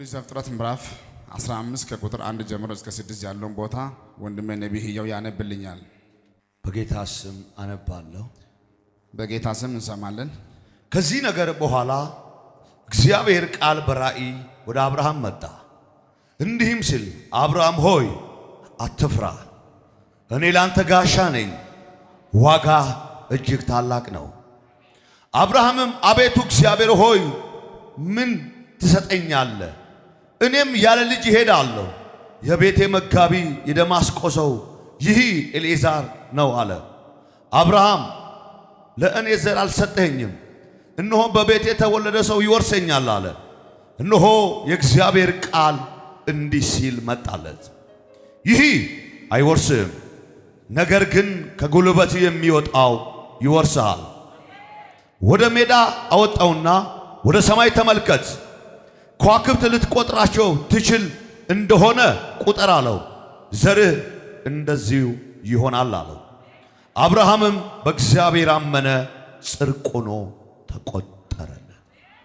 ኦሪት ዘፍጥረት ምዕራፍ 15 ከቁጥር አንድ ጀምሮ እስከ ስድስት ያለውን ቦታ ወንድሜ ነቢይ ሕያው ያነብልኛል። በጌታ ስም አነባለሁ። በጌታ ስም እንሰማለን። ከዚህ ነገር በኋላ እግዚአብሔር ቃል በራእይ ወደ አብርሃም መጣ፣ እንዲህም ሲል አብርሃም ሆይ አትፍራ፣ እኔ ላንተ ጋሻ ነኝ፣ ዋጋ እጅግ ታላቅ ነው። አብርሃምም አቤቱ እግዚአብሔር ሆይ ምን ትሰጠኛለህ? እኔም ያለ ልጅ እሄዳለሁ። የቤቴ መጋቢ የደማስቆ ሰው ይህ ኤልኤዛር ነው አለ። አብርሃም ለእኔ ዘር አልሰጠኸኝም፣ እነሆ በቤቴ የተወለደ ሰው ይወርሰኛል አለ። እነሆ የእግዚአብሔር ቃል እንዲህ ሲል መጣለት፣ ይህ አይወርስህም፣ ነገር ግን ከጉልበት የሚወጣው ይወርስሃል። ወደ ሜዳ አወጣውና ወደ ሰማይ ተመልከት፣ ከዋክብት ልትቆጥራቸው ትችል እንደሆነ ቁጠር አለው። ዘርህ እንደዚሁ ይሆናል አለው። አብርሃምም በእግዚአብሔር አመነ፣ ጽድቅ ሆኖ ተቆጠረለት።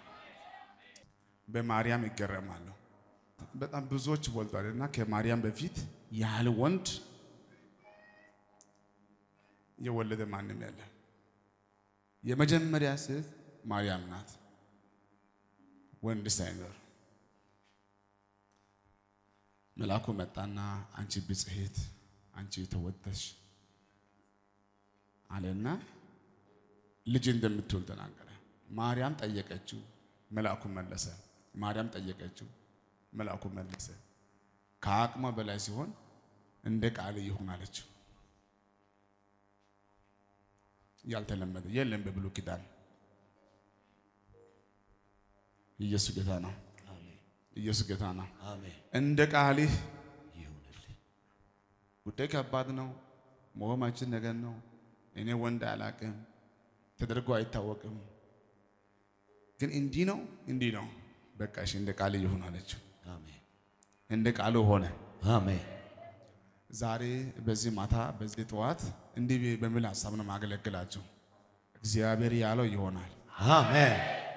በማርያም ይገረማለሁ። በጣም ብዙዎች ወልዷል እና ከማርያም በፊት ያህል ወንድ የወለደ ማንም የለ። የመጀመሪያ ሴት ማርያም ናት፣ ወንድ ሳይኖር። መልአኩ መጣና አንቺ ብጽሔት፣ አንቺ የተወደድሽ አለና ልጅ እንደምትወልድ ተናገረ። ማርያም ጠየቀችው፣ መልአኩ መለሰ። ማርያም ጠየቀችው፣ መልአኩ መለሰ። ከአቅሟ በላይ ሲሆን እንደ ቃል ይሁን አለችው። ያልተለመደ የለም በብሉይ ኪዳን። ኢየሱስ ጌታ ነው። ኢየሱስ ጌታ ነው። አሜን። እንደ ቃልህ ይሁንልኝ። ጉዳይ ከባድ ነው። መሆማችን ነገር ነው። እኔ ወንድ አላቅም፣ ተደርጎ አይታወቅም። ግን እንዲህ ነው እንዲህ ነው። በቃ እሺ እንደ ቃል ይሁን አለችው። አሜን። እንደ ቃሉ ሆነ። አሜን። ዛሬ በዚህ ማታ በዚህ ጠዋት እንዲህ በሚል ሀሳብ ነው ማገለግላችሁ። እግዚአብሔር ያለው ይሆናል። አሜን።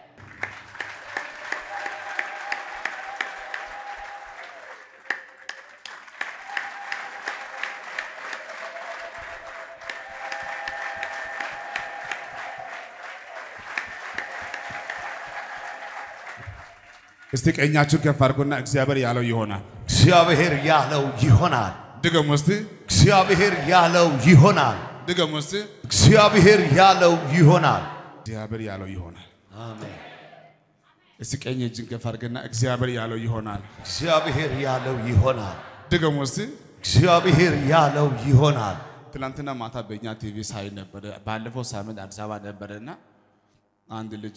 እስቲ ቀኛችሁ ከፍ አድርጎና እግዚአብሔር ያለው ይሆናል። እግዚአብሔር ያለው ይሆናል። ድገሙ እስቲ፣ እግዚአብሔር ያለው ይሆናል። ድገሙ እስቲ። እግዚአብሔር ያለው ይሆናል። እግዚአብሔር ያለው ይሆናል። አሜን። እስቲ ቀኝ እጅን ከፍ አድርገና እግዚአብሔር ያለው ይሆናል። እግዚአብሔር ያለው ይሆናል። ድገሙ እስቲ። እግዚአብሔር ያለው ይሆናል። ትናንትና ማታ በእኛ ቲቪ ሳይ ነበረ። ባለፈው ሳምንት አዲስ አበባ ነበረና አንድ ልጅ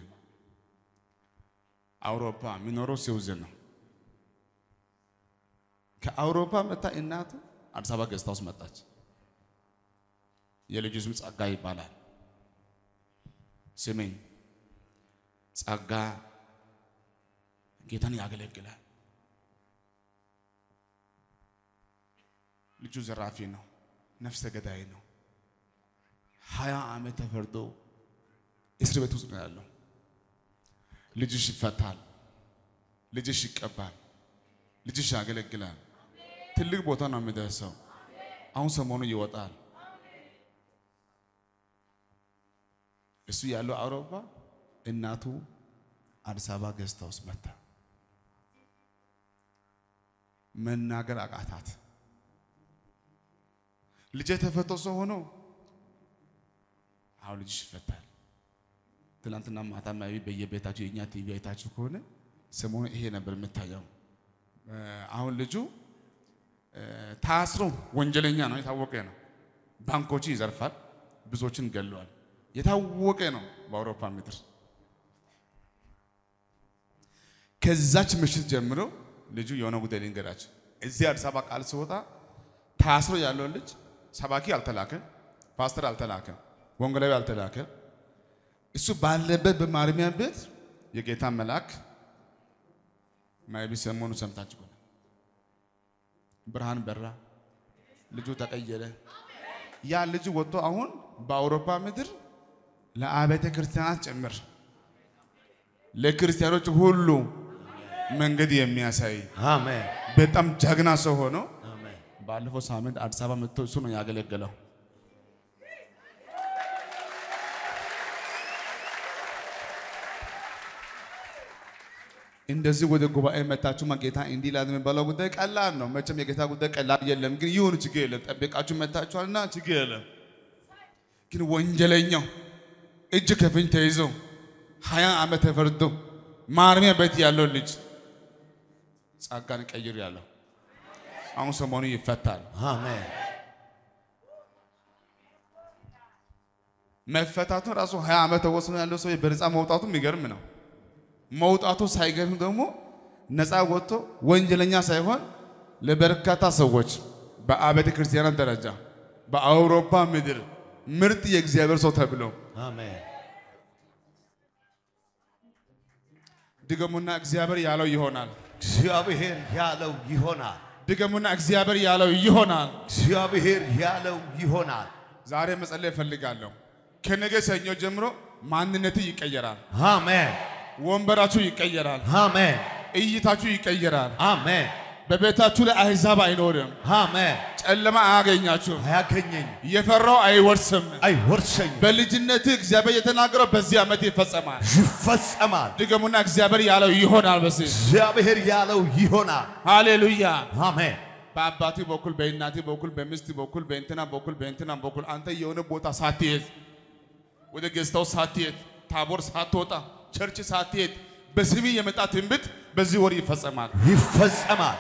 አውሮፓ የሚኖረው ስዊዝን ነው። ከአውሮፓ መታ እናቱ አዲስ አበባ ገዝታ ውስጥ መጣች። የልጁ ስም ጸጋ ይባላል። ስሜኝ ጸጋ ጌታን ያገለግላል። ልጁ ዘራፊ ነው፣ ነፍሰ ገዳይ ነው። ሀያ ዓመት ተፈርዶ እስር ቤት ውስጥ ነው ያለው። ልጅሽ ይፈታል፣ ልጅሽ ይቀባል፣ ልጅሽ ያገለግላል። ትልቅ ቦታ ነው የሚደርሰው። አሁን ሰሞኑ ይወጣል። እሱ ያለው አውሮፓ፣ እናቱ አዲስ አበባ ገዝታ ውስጥ መታ። መናገር አቃታት። ልጄ ተፈቶ ሰው ሆኖ አሁን ልጅሽ ይፈታል። ትናንትና ማታ ማቢ በየቤታችሁ የእኛ ቲቪ አይታችሁ ከሆነ ሰሞኑ ይሄ ነበር የምታየው። አሁን ልጁ ታስሮ ወንጀለኛ ነው፣ የታወቀ ነው። ባንኮችን ይዘርፋል፣ ብዙዎችን ገለዋል። የታወቀ ነው በአውሮፓ ምድር። ከዛች ምሽት ጀምሮ ልጁ የሆነ ጉዳይ ልንገራችሁ። እዚህ አዲስ አበባ ቃል ሲወጣ ታስሮ ያለውን ልጅ ሰባኪ አልተላከም፣ ፓስተር አልተላከም፣ ወንጌላዊ አልተላከም። እሱ ባለበት በማረሚያ ቤት የጌታ መልአክ ማይቢ ሰሞኑ ሰምታችሁ ከሆነ ብርሃን በራ፣ ልጁ ተቀየረ። ያ ልጁ ወጥቶ አሁን በአውሮፓ ምድር ለአብያተ ክርስቲያናት ጭምር ለክርስቲያኖች ሁሉ መንገድ የሚያሳይ አሜን በጣም ጀግና ሰው ሆኖ አሜን ባለፈው ሳምንት አዲስ አበባ መጥቶ እሱ ነው ያገለገለው። እንደዚህ ወደ ጉባኤ መታችሁ ጌታ እንዲህ ላል የሚባለው ጉዳይ ቀላል ነው። መቼም የጌታ ጉዳይ ቀላል የለም፣ ግን ይሁን ችግር የለም። ጠብቃችሁ መታችኋልና ችግር የለም። ግን ወንጀለኛው እጅ ከፍንጅ ተይዞ ሀያ ዓመት ተፈርዶ ማረሚያ ቤት ያለው ልጅ ጸጋን ቀይር ያለው አሁን ሰሞኑ ይፈታል። አሜን መፈታቱን ራሱ ሀያ ዓመት ተወስኖ ያለው ሰው በነፃ መውጣቱ የሚገርም ነው። መውጣቱ ሳይገርም ደግሞ ነፃ ወጥቶ ወንጀለኛ ሳይሆን ለበርካታ ሰዎች በአብያተ ክርስቲያናት ደረጃ በአውሮፓ ምድር ምርጥ የእግዚአብሔር ሰው ተብሎ አሜን ድገሙና እግዚአብሔር ያለው ይሆናል። እግዚአብሔር ያለው ይሆናል። ድገሙና እግዚአብሔር ያለው ይሆናል። እግዚአብሔር ያለው ይሆናል። ዛሬ መጸለይ እፈልጋለሁ። ከነገ ሰኞ ጀምሮ ማንነት ይቀየራል። አሜን ወንበራችሁ ይቀየራል። አሜን እይታችሁ ይቀየራል። አሜን በቤታችሁ ላይ አሕዛብ አይኖርም። አሜን። ጨለማ አያገኛችሁም። አያገኘኝ የፈራው አይወርስም። አይወርሰኝም፣ በልጅነት እግዚአብሔር የተናገረው በዚህ ዓመት ይፈጸማል። ይፈጸማል። ድገሙና እግዚአብሔር ያለው ይሆናል። በዚህ እግዚአብሔር ያለው ይሆናል። ሃሌሉያ። አሜን በአባቴ በኩል በእናቴ በኩል በሚስት በኩል በእንትና በኩል በእንትና በኩል አንተ የሆነ ቦታ ሳትሄድ ወደ ገዝታው ሳትሄድ ታቦር ሳትወጣ ቸርች ሳትሄድ በስሜ የመጣ ትንቢት በዚህ ወር ይፈጸማል። ይፈጸማል።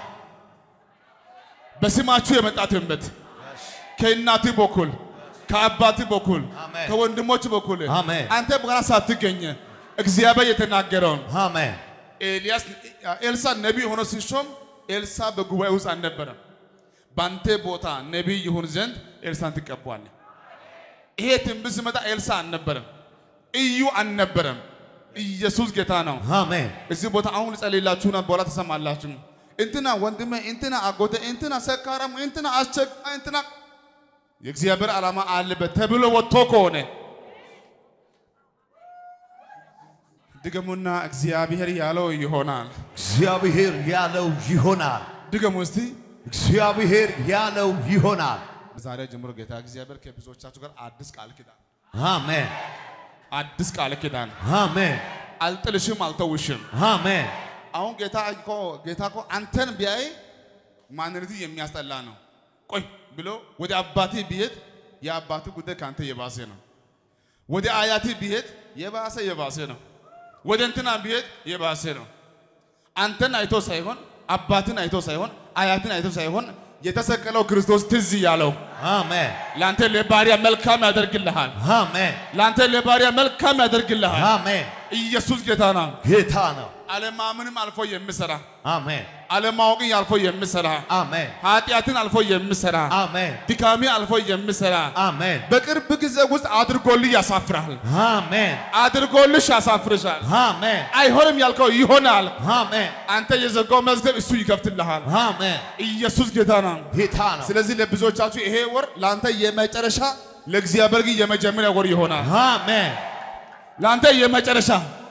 በስማችሁ የመጣ ትንቢት ከእናት በኩል ከአባት በኩል አሜን። ከወንድሞች በኩል አሜን። አንተ በኋላ ሳትገኝ እግዚአብሔር የተናገረውን አሜን ኤልያስ ኤልሳ ነቢይ ሆኖ ሲሾም ኤልሳ በጉባኤ ውስጥ አልነበረም። በአንተ ቦታ ነቢይ ይሁን ዘንድ ኤልሳን ትቀባዋለህ። ይሄ ትንቢት ሲመጣ ኤልሳ አልነበረም፣ እዩ አልነበረም። ኢየሱስ ጌታ ነው። አሜን እዚህ ቦታ አሁን ልጸልይላችሁና በኋላ ትሰማላችሁ። እንትና ወንድሜ፣ እንትና አጎቴ፣ እንትና ሰካራም፣ እንትና አስቸጋ፣ እንትና የእግዚአብሔር ዓላማ አለበት ተብሎ ወጥቶ ከሆነ ድገሙና እግዚአብሔር ያለው ይሆናል። እግዚአብሔር ያለው ይሆናል። ድገሙ እስቲ። እግዚአብሔር ያለው ይሆናል። ዛሬ ጀምሮ ጌታ እግዚአብሔር ከብዙዎቻችሁ ጋር አዲስ ቃል ኪዳን አሜን አዲስ ቃል ኪዳን አሜን አልጥልሽም፣ አልተውሽም። አሜን አሁን ጌታ እኮ ጌታ እኮ አንተን ቢያይ ማንነቱ የሚያስጠላ ነው። ቆይ ብሎ ወደ አባቴ ቢሄድ የአባቱ ጉዳይ ከአንተ የባሰ ነው። ወደ አያቴ ቢሄድ የባሰ የባሰ ነው። ወደ እንትና ቢሄድ የባሰ ነው። አንተን አይቶ ሳይሆን አባትን አይቶ ሳይሆን አያትን አይቶ ሳይሆን የተሰቀለው ክርስቶስ ትዝ ያለው አሜን ለአንተ ለባሪያ መልካም ያደርግልሃል። አሜን ለአንተ ለባሪያ መልካም ያደርግልሃል። አሜን። ኢየሱስ ጌታ ነው። ጌታ ነው። አለማመንም አልፎ የሚሰራ አሜን አለማወቅን አልፎ የሚሰራ አሜን ኃጢአትን አልፎ የሚሰራ አሜን ድካሜ አልፎ የሚሰራ አሜን በቅርብ ጊዜ ውስጥ አድርጎልህ ያሳፍራል። አሜን አድርጎልሽ ያሳፍርሻል። አሜን አይሆንም ያልከው ይሆናል። አሜን አንተ የዘጋው መዝገብ እሱ ይከፍትልሃል። አሜን። ኢየሱስ ጌታ ነው። ጌታ ነው። ስለዚህ ለብዙዎቻችሁ ይሄ ወር ለአንተ የመጨረሻ ለእግዚአብሔር ግን የመጀመሪያ ወር ይሆናል። አሜን ለአንተ የመጨረሻ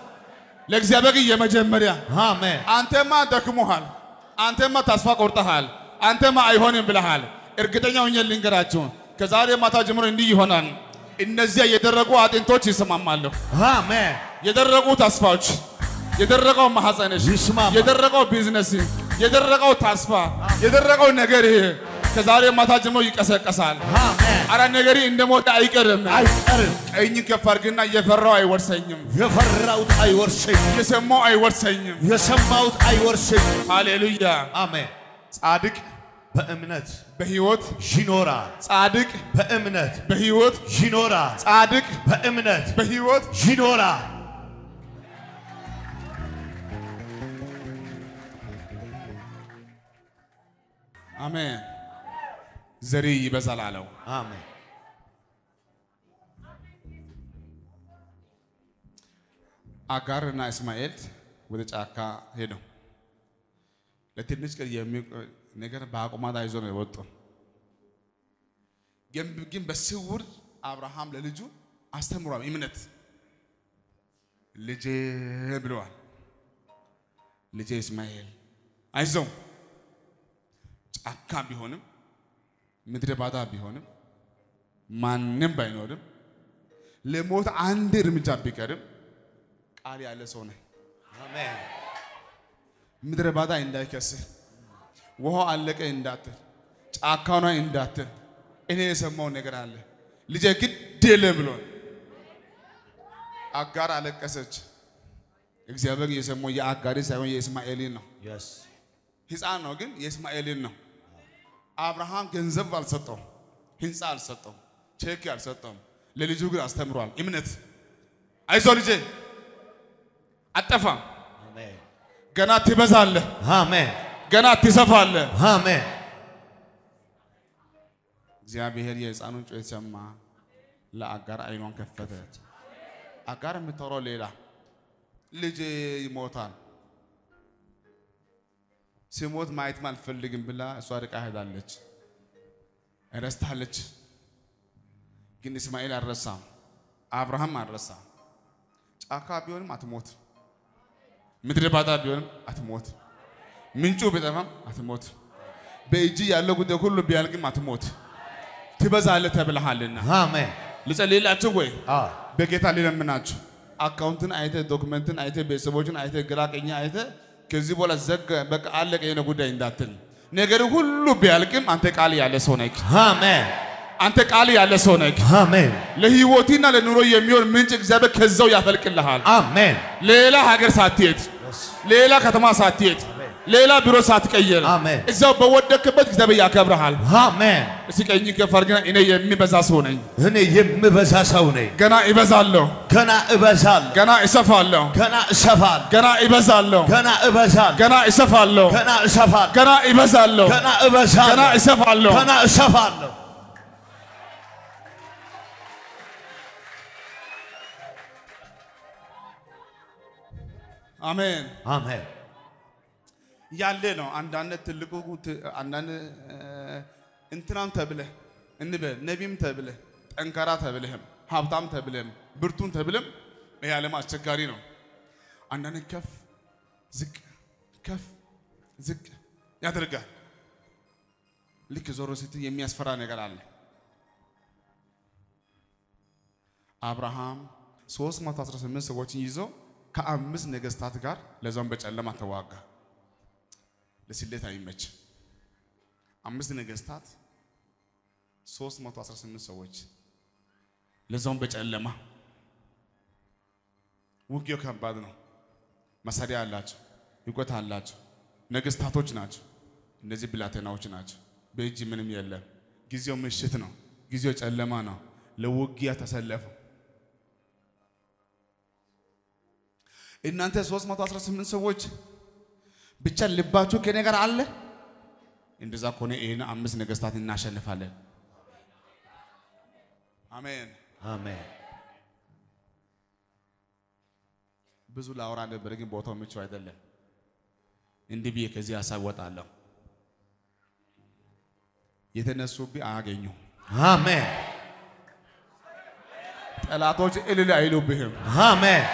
ለእግዚአብሔር ግን የመጀመሪያ አሜን አንተማ ደክሞሃል። አንተማ ተስፋ ቆርጠሃል። አንተማ አይሆንም ብለሃል። እርግጠኛ ሆኜ ልንገራችሁ ከዛሬ ማታ ጀምሮ እንዲህ ይሆናል። እነዚያ የደረቁ አጥንቶች ይስማማሉ። አሜን የደረቁ ተስፋዎች፣ የደረቀው ማህፀንሽ፣ ይስማማል። የደረቀው ቢዝነስ፣ የደረቀው ተስፋ፣ የደረቀው ነገር ከዛሬ ማታ ጀምሮ ይቀሰቀሳል። አሜን። አረ ነገሪ እንደ ሞተ አይቀርም። አይቀርም። ቀኝ ከፍ አድርግና እየፈራው አይወርሰኝም፣ የፈራሁት አይወርሰኝም፣ የሰማው አይወርሰኝም። የሰማሁት አይወርሰኝም። ሃሌሉያ። አሜን። ጻድቅ በእምነት በህይወት ይኖራል። ጻድቅ በእምነት በህይወት ይኖራል። ጻድቅ በእምነት በህይወት ይኖራል። አሜን። ዘሪ ይበዛል አለው። አሜን አጋርና እስማኤል ወደ ጫካ ሄደው ለትንሽ ቀን የሚቆይ ነገር በአቁማዳ ይዞ ነው የወጡ። ግን ግን በስውር አብርሃም ለልጁ አስተምሯል። እምነት ልጄ ብለዋል። ልጄ እስማኤል አይዞህ ጫካ ቢሆንም ምድረ ባዳ ቢሆንም ማንም ባይኖርም ለሞት አንድ እርምጃ ቢቀርም ቃል ያለ ሰው ነህ። አሜን ምድረ ባዳ እንዳይከስህ፣ ውሃው አለቀ እንዳትል፣ ጫካው ላይ እንዳትል፣ እኔ የሰማው ነገር አለ ልጄ ግድ የለም ብሎን አጋር አለቀሰች። እግዚአብሔር የሰማው የአጋሪ ሳይሆን የእስማኤልን ነው። የስ ሕፃን ነው ግን የእስማኤልን ነው። አብርሃም ገንዘብ አልሰጠውም፣ ህንፃ አልሰጠውም፣ ቼክ አልሰጠውም። ለልጁ ግን አስተምሯል። እምነት አይዞ ልጄ አጠፋም፣ አሜን ገና ትበዛለህ፣ አሜን ገና ትሰፋለህ። አሜን እግዚአብሔር የሕፃኑን ጩኸት ሰማ፣ ለአጋር አይኗን ከፈተ። አጋር የምታወራው ሌላ ልጄ ይሞታል፣ ሲሞት ማየትም አልፈልግም ብላ እሷ ርቃ ሄዳለች፣ ረስታለች። ግን እስማኤል አልረሳም፣ አብርሃም አልረሳም። ጫካ ቢሆንም አትሞት፣ ምድረ ባዳ ቢሆንም አትሞት፣ ምንጩ ቢጠፋም አትሞት፣ በእጅ ያለው ጉዳይ ሁሉ ቢያልቅም አትሞት፣ ትበዛለህ ተብለሃልና። አሜን ልጸልይላችሁ ወይ አ በጌታ ሊለምናችሁ አካውንትን አይተ ዶክመንትን አይተ ቤተሰቦችን አይተ ግራ ቀኝ አይተ ከዚህ በኋላ ዘጋ በቃ አለቀ የሆነ ጉዳይ እንዳትል። ነገር ሁሉ ቢያልቅም አንተ ቃል ያለ ሰው ነህ። አሜን አንተ ቃል ያለ ሰው ነህ። አሜን ለህይወትና ለኑሮ የሚሆን ምንጭ እግዚአብሔር ከዛው ያፈልቅልሃል። አሜን ሌላ ሀገር ሳትሄድ፣ ሌላ ከተማ ሳትሄድ፣ ሌላ ቢሮ ሳትቀየር አሜን። እዛው በወደቅበት እግዚአብሔር ያከብረሃል። አሜን እስኪ ቀኝ ከፍ አድርግና እኔ የሚበዛ ሰው ነኝ፣ እኔ የምበዛ ሰው ነኝ ገና እበዛለሁ፣ ገና እበዛለሁ ገና እሰፋለሁ፣ ገና እሰፋለሁ ገና እበዛለሁ፣ ገና እበዛለሁ ገና እሰፋለሁ፣ ገና እሰፋለሁ ገና እበዛለሁ፣ ገና እበዛለሁ ገና እሰፋለሁ። ገና እሰፋለሁ አሜን። አሜን ያለ ነው። አንዳንድ ትልቁ ት- አንዳንድ እ፣ እንትናም ተብለህ እንበል ነቢም ተብለህ ጠንካራ ተብለህም ሀብታም ተብለህም ብርቱን ተብለም ይህ ዓለም አስቸጋሪ ነው። አንዳንድ ከፍ ዝቅ ከፍ ዝቅ ያደርጋል። ልክ ዞሮ ስትል የሚያስፈራ ነገር አለ። አብርሃም 318 ሰዎችን ይዞ ከአምስት ነገስታት ጋር ለዛውም በጨለማ ተዋጋ። ለስሌት አይመችም። አምስት ነገስታት 318 ሰዎች ለዛውም በጨለማ ውጊያው ከባድ ነው። መሳሪያ አላቸው፣ እውቀት አላቸው፣ ነገስታቶች ናቸው። እነዚህ ብላቴናዎች ናቸው። በእጅ ምንም የለም። ጊዜው ምሽት ነው። ጊዜው ጨለማ ነው። ለውጊያ ተሰለፉ። እናንተ 318 ሰዎች ብቻ ልባችሁ ከኔ ጋር አለ። እንደዛ ከሆነ ይህን አምስት ነገስታት እናሸንፋለን። አሜን። አሜን ብዙ ላወራ ነበር፣ ግን ቦታው ምቹ አይደለም። እንዲህ ብዬ ከዚህ ሀሳብ ወጣለሁ። የተነሱብህ አያገኙ። አሜን ጠላቶች እልል አይሉብህም። አሜን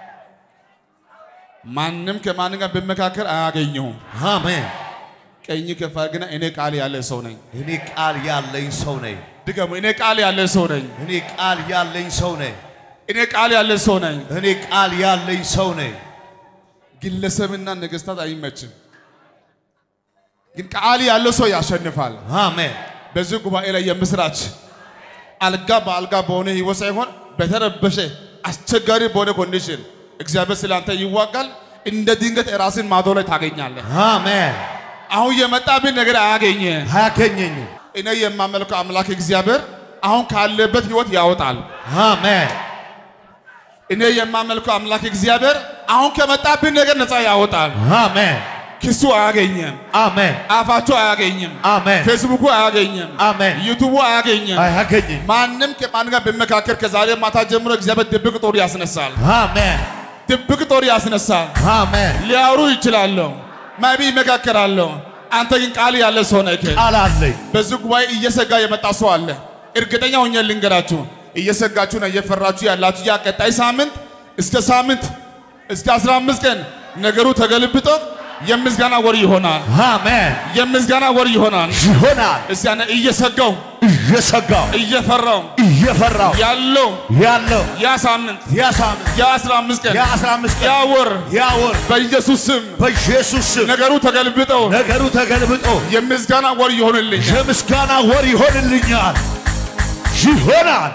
ማንም ከማንም ጋር በመካከል አያገኘሁም። አሜን ቀኝ ከፍ አድርግና እኔ ቃል ያለ ሰው ነኝ። እኔ ቃል ያለኝ ሰው ነኝ ድገሙ። እኔ ቃል ያለ ሰው ነኝ። እኔ ቃል ያለኝ ሰው ነኝ እኔ ቃል ያለ ሰው ነኝ። እኔ ቃል ያለኝ ሰው ነኝ ግለሰብና ነገስታት አይመችም፣ ግን ቃል ያለው ሰው ያሸንፋል። አሜን በዚህ ጉባኤ ላይ የምስራች አልጋ በአልጋ በሆነ ህይወት ሳይሆን በተረበሸ አስቸጋሪ በሆነ ኮንዲሽን እግዚአብሔር ስላንተ ይዋጋል። እንደ ድንገት ራስን ማዶ ላይ ታገኛለህ። አሜን አሁን የመጣብን ነገር አያገኝህም። አያገኘኝም እኔ የማመልከው አምላክ እግዚአብሔር አሁን ካለበት ህይወት ያወጣል። አሜን እኔ የማመልከው አምላክ እግዚአብሔር አሁን ከመጣብን ነገር ነፃ ያወጣል። አሜን ክሱ አያገኝም። አሜን አፋቸው አያገኝም። አሜን ፌስቡኩ አያገኝም። አሜን ዩቱቡ አያገኝም። አያገኘኝም ማንም ከማን ጋር በመካከል ከዛሬ ማታ ጀምሮ እግዚአብሔር ድብቅ ጦር ያስነሳል። አሜን ድብቅ ጦር ያስነሳል። አሜን ሊያወሩ ይችላሉ፣ ማቢ ይመካከራሉ። አንተ ግን ቃል ያለ ሰው ነህ። ቃል አለኝ በዚህ ጉባኤ እየሰጋ የመጣ ሰው አለ። እርግጠኛ ሆኜ ልንገራችሁ፣ እየሰጋችሁና እየፈራችሁ ያላችሁ ያ ቀጣይ ሳምንት እስከ ሳምንት እስከ 15 ቀን ነገሩ ተገልብጦ የምስጋና ወር ይሆናል። አሜን። የምስጋና ወር ይሆናል። ይሆናል። እስቲ ያነ እየሰጋው እየሰጋው እየፈራው እየፈራው ያለው ያለው ያ ሳምንት ያ ሳምንት ያ አስራ አምስት ቀን ያ አስራ አምስት ያ ቀን ወር ያ ወር በኢየሱስ ስም በኢየሱስ ስም ነገሩ ተገልብጠው ነገሩ ተገልብጦ የምስጋና ወር ይሆንልኝ። የምስጋና ወር ይሆንልኛል። ይሆናል።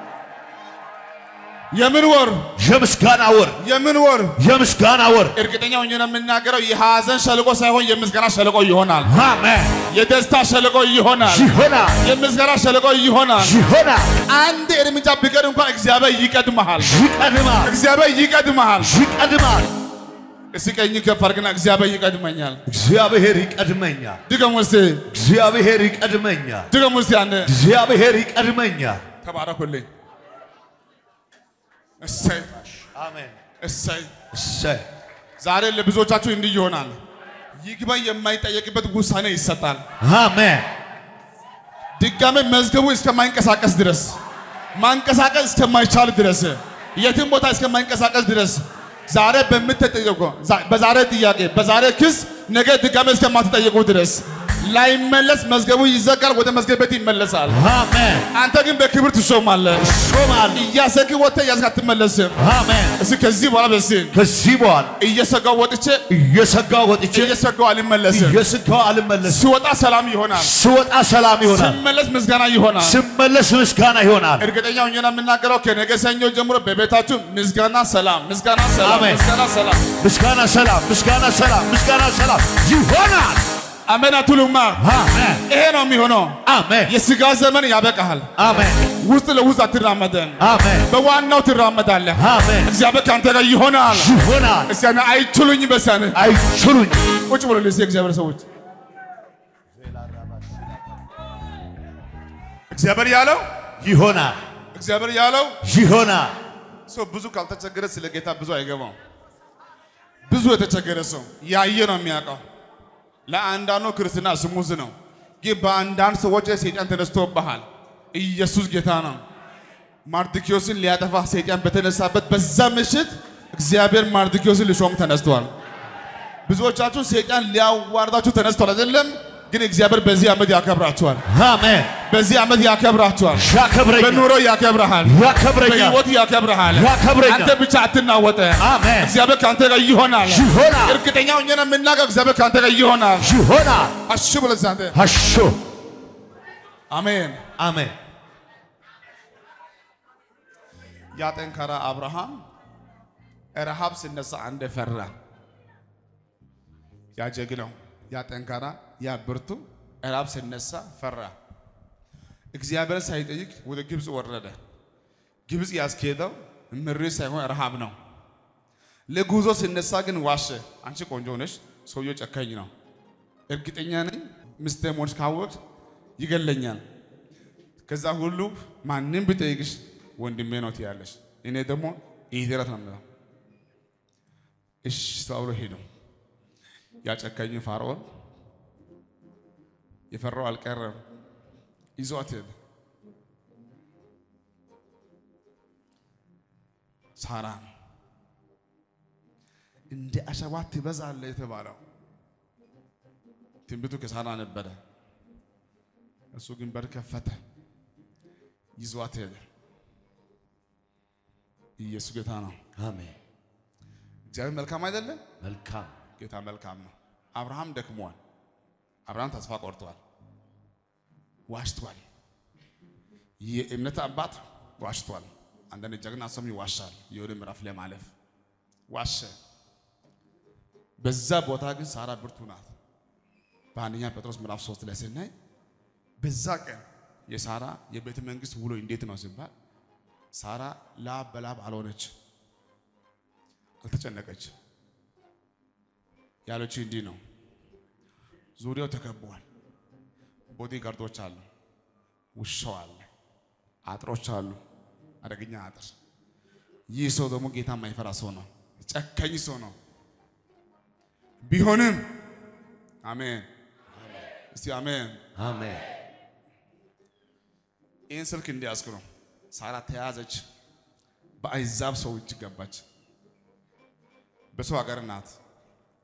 የምን ወር? የምስጋና ወር የምን ወር? የምስጋና ወር እርግጠኛ ሆኜ ነው የምናገረው። የሐዘን ሸለቆ ሳይሆን የምስጋና ሸለቆ ይሆናል። አሜን። የደስታ ሸለቆ ይሆናል። ይሆናል። የምስጋና ሸለቆ ይሆናል። ይሆናል። አንድ እርምጃ ቢቀር እንኳን እግዚአብሔር ይቀድመሃል። ይቀድማል። እግዚአብሔር ይቀድመሃል። ይቀድማል። እስቲ ቀኝ ከፍ አድርግና እግዚአብሔር ይቀድመኛል። እግዚአብሔር ይቀድመኛል። ድገሙ እስቲ፣ እግዚአብሔር ይቀድመኛል። ድገሙ እስቲ። አንድ እግዚአብሔር ይቀድመኛል። ተባረኩልኝ። እሰይ አሜን። እሰይ። እሰይ ዛሬ ለብዙዎቻችሁ እንዲህ ይሆናል። ይግባኝ የማይጠየቅበት ውሳኔ ይሰጣል። አሜን። ድጋሜ መዝገቡ እስከማይንቀሳቀስ ድረስ ማንቀሳቀስ እስከማይቻል ድረስ የትም ቦታ እስከማይንቀሳቀስ ድረስ ዛሬ በምትጠየቁ በዛሬ ጥያቄ በዛሬ ክስ ነገ ድጋሜ እስከማትጠየቁ ድረስ ላይመለስ መዝገቡ ይዘጋል፣ ወደ መዝገብ ቤት ይመለሳል። አሜን። አንተ ግን በክብር ትሾማለህ። ሾማል። እያሰግህ ወጥተህ እያስክ አትመለስም። አሜን። እስኪ ከዚህ በኋላ በስ ከዚህ በኋላ እየሰጋው ወጥቼ እየሰጋው ወጥቼ እየሰጋው አልመለስም። እየሰጋው አልመለስም። ሲወጣ ሰላም ይሆናል፣ ስወጣ ሰላም ይሆናል። ሲመለስ ምስጋና ይሆናል። ስመለስ ምስጋና ይሆናል። እርግጠኛ ሆኜ ነው የምናገረው ከነገ ሰኞ ጀምሮ በቤታችሁ ምስጋና ሰላም፣ ምስጋና ሰላም፣ አሜን። ምስጋና ሰላም። ምስጋና ሰላም፣ ምስጋና ሰላም፣ ምስጋና ሰላም ይሆናል። አሜን አትሉማ? አሜን። ይሄ ነው የሚሆነው። አሜን። የስጋ ዘመን ያበቃሃል። አሜን። ውስጥ ለውስጥ አትራመደን፣ አሜን። በዋናው ትራመዳለህ። አሜን። እግዚአብሔር ከአንተ ጋር ይሆናል። ይሆናል። እስቲ ያኔ አይችሉኝ በሳነ አይችሉኝ። ቁጭ ብሎ ልስ የእግዚአብሔር ሰዎች እግዚአብሔር ያለው ይሆናል። እግዚአብሔር ያለው ይሆናል። ሰው ብዙ ካልተቸገረ ስለ ጌታ ብዙ አይገባው። ብዙ የተቸገረ ሰው ያየ ነው የሚያውቀው። ለአንዳንዱ ክርስትና ስሙዝ ነው፣ ግን በአንዳንድ ሰዎች ላይ ሰይጣን ተነስቶብሃል። ኢየሱስ ጌታ ነው። ማርድኪዮስን ሊያጠፋ ሰይጣን በተነሳበት በዛ ምሽት እግዚአብሔር ማርድኪዮስን ሊሾም ተነስቷል። ብዙዎቻችሁ ሰይጣን ሊያዋርዳችሁ ተነስቷል አይደለም? ግን እግዚአብሔር በዚህ ዓመት ያከብራችኋል። አሜን። በዚህ ዓመት ያከብራችኋል። ያከብረኛል። በኑሮ ያከብረሃል። ያከብረኛል። በህይወት ያከብረሃል። ያከብረኛል። አንተ ብቻ አትናወጠ። አሜን። እግዚአብሔር ከአንተ ጋር ይሆናል። ይሆናል። እርግጠኛ ሆኜ ነው የምናገር፣ እግዚአብሔር ከአንተ ጋር ይሆናል። ይሆናል። አሹ ብለህ አንተ አሾ አሜን። አሜን። ያ ጠንካራ አብርሃም ረሃብ ሲነሳ አንድ ፈራ። ያ ጀግናው፣ ያ ጠንካራ፣ ያ ብርቱ ረሃብ ሲነሳ ፈራ። እግዚአብሔር ሳይጠይቅ ወደ ግብፅ ወረደ። ግብፅ ያስኬደው ምሬት ሳይሆን ረሃብ ነው። ለጉዞ ሲነሳ ግን ዋሸ። አንቺ ቆንጆ ነሽ፣ ሰውየው ጨካኝ ነው። እርግጠኛ ነኝ ሚስቴ መሆንሽ ካወቅሽ ይገለኛል። ከዛ ሁሉ ማንም ቢጠይቅሽ ወንድሜ ነው ትያለሽ። እኔ ደግሞ ኢደረት ነው የምለው። እሺ ተብሎ ሄዱ። ያጨካኝ ፋርዖን የፈራው አልቀረም፣ ይዟት ሄደ። ሳራ እንደ አሸዋ ትበዛለህ የተባለው ትንቢቱ ከሳራ ነበረ። እሱ ግን በር ከፈተ፣ ይዟት ሄደ። ኢየሱስ ጌታ ነው። አሜን። እግዚአብሔር መልካም አይደለም? መልካም ጌታ መልካም ነው። አብርሃም ደክሟል። አብርሃም ተስፋ ቆርጧል፣ ዋሽቷል። የእምነት አባት ዋሽቷል። አንዳንድ ጀግና ሰውም ይዋሻል። የሆነ ምዕራፍ ላይ ማለፍ ዋሸ። በዛ ቦታ ግን ሳራ ብርቱ ናት። በአንደኛ ጴጥሮስ ምዕራፍ ሶስት ላይ ስናይ በዛ ቀን የሳራ የቤተ መንግስት ውሎ እንዴት ነው ሲባል ሳራ ላብ በላብ አልሆነች፣ አልተጨነቀች። ያለችው እንዲህ ነው። ዙሪያው ተከቧል። ቦዲ ጋርዶች አሉ፣ ውሻው አለ፣ አጥሮች አሉ፣ አደገኛ አጥር። ይህ ሰው ደግሞ ጌታ የማይፈራ ሰው ነው፣ ጨካኝ ሰው ነው። ቢሆንም አሜን፣ እስቲ አሜን። አሜን። ይህን ስልክ እንዲያዝኩ ነው። ሳራ ተያዘች፣ በአሕዛብ ሰው እጅ ገባች። በሰው ሀገር ናት።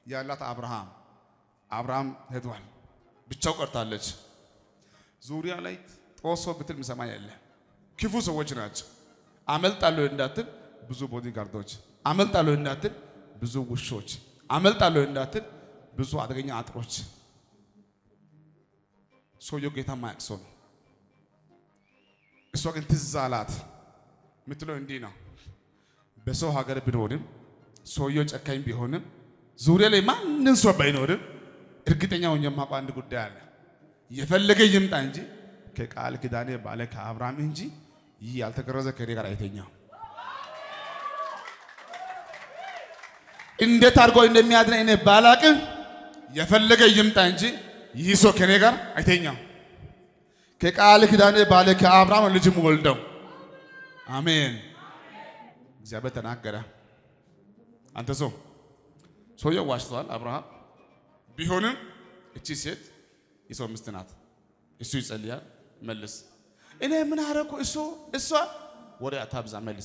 ያላት አብርሃም አብርሃም ሄዷል፣ ብቻው ቀርታለች። ዙሪያ ላይ ጦሶ ብትል ምሰማ የለ ክፉ ሰዎች ናቸው። አመልጣለሁ እንዳትል ብዙ ቦዲ ጋርዶች፣ አመልጣለሁ እንዳትል ብዙ ውሾች፣ አመልጣለሁ እንዳትል ብዙ አደገኛ አጥሮች። ሰውየው ጌታ ማያቅ ሰው ነው። እሷ ግን ትዝ አላት የምትለው እንዲህ ነው። በሰው ሀገር ብኖርም ሰውየው ጨካኝ ቢሆንም ዙሪያ ላይ ማንም ሰው ባይኖርም እርግጠኛ ሆኜ የማውቀው አንድ ጉዳይ አለ። የፈለገ ይምጣ እንጂ ከቃል ኪዳኔ ባለ ከአብርሃም እንጂ ይህ ያልተገረዘ ከኔ ጋር አይተኛም። እንዴት አድርጎ እንደሚያድነኝ እኔ ባላቅም የፈለገ ይምጣ እንጂ ይህ ሰው ከኔ ጋር አይተኛም። ከቃል ኪዳኔ ባለ ከአብርሃም ልጅም ወልደው አሜን። እግዚአብሔር ተናገረ። አንተ ሰው ሰውየው ዋሽተዋል። አብርሃም ቢሆንም እቺ ሴት የሰው ሚስት ናት። እሱ ይጸልያል፣ መልስ። እኔ ምን አረኩ? እሱ እሷ ወሬ አታብዛ፣ መልስ።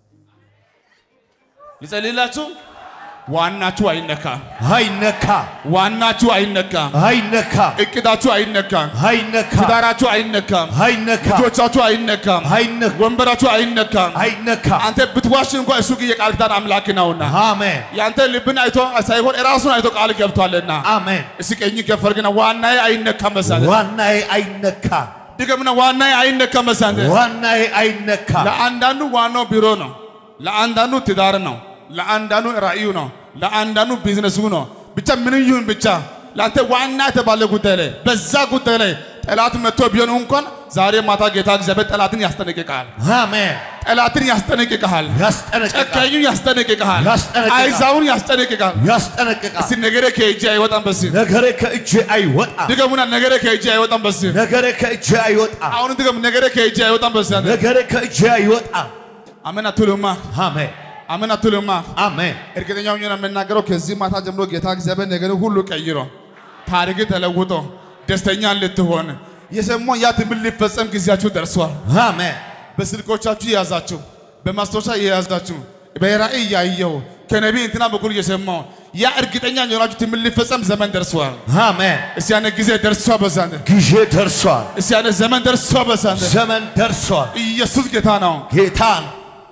ልጸልይላችሁ። ዋናችሁ አይነካም። አይነካ ዋናችሁ አይነካም። አይነካ እቅዳችሁ አይነካም። አይነካ ትዳራችሁ አይነካም። አይነካ ልጆቻችሁ አይነካም። አይነካ ወንበራችሁ አይነካም። አይነካ አንተ ብትዋሽ እንኳን እሱ ግን የቃል ኪዳን አምላክ ነውና አሜን ያንተ ልብን አይቶ ሳይሆን ራሱን አይቶ ቃል ገብቷልና አሜን እስኪ ቀኝ ከፈር ግን ዋናዬ አይነካም መሳለ ዋናዬ አይነካ ድገምና ዋናዬ አይነካም መሳለ ዋናዬ አይነካ ለአንዳንዱ ዋናው ቢሮ ነው፣ ለአንዳንዱ ትዳር ነው፣ ለአንዳንዱ ራእዩ ነው፣ ለአንዳንዱ ቢዝነሱ ነው። ብቻ ምን ይሁን ብቻ ለአንተ ዋና የተባለ ጉዳይ ላይ በዛ ጉዳይ ላይ ጠላት መጥቶ ቢሆን እንኳን ዛሬ ማታ ጌታ እግዚአብሔር ጠላትን ያስጠነቅቃል። አሜን ጠላትን ያስጠነቅቃል። ያስጠነቅቃል ጨካኙን ያስጠነቅቃል። ያስጠነቅቃል። አይዛውን ያስጠነቅቃል። ያስጠነቅቃል እስቲ ነገሬ ከእጄ አይወጣም በሲ ነገሬ ከእጄ አይወጣ ድገሙና ነገሬ ከእጄ አይወጣም በሲ ነገሬ ከእጄ አይወጣ አሁን ድገም ነገሬ ከእጄ አይወጣም በሲ ነገሬ ከእጄ አይወጣ አሜን አትሉማ አሜን አሜን አትሉማ አሜን እርግጠኛ ሆኜ ነው የምናገረው። ከዚህ ማታ ጀምሮ ጌታ እግዚአብሔር ነገር ሁሉ ቀይሮ ታሪክ ተለውጦ ደስተኛ ልትሆን የሰማው ያ ትምህርት ሊፈጸም ጊዜያችሁ ደርሷል። አሜን በስልኮቻችሁ የያዛችሁ፣ በማስታወሻ የያዛችሁ፣ በራእይ ያየው ከነቢይ እንትና በኩል እየሰማው ያ እርግጠኛ የሆናችሁ ትምህርት ሊፈጸም ዘመን ደርሷል። አሜን እስቲ ያነ ጊዜ ደርሷ በዛንተ ጊዜ ደርሷል እስቲ ያነ ዘመን ደርሷ በዛንተ ዘመን ደርሷል ኢየሱስ ጌታ ነው። ጌታ ነው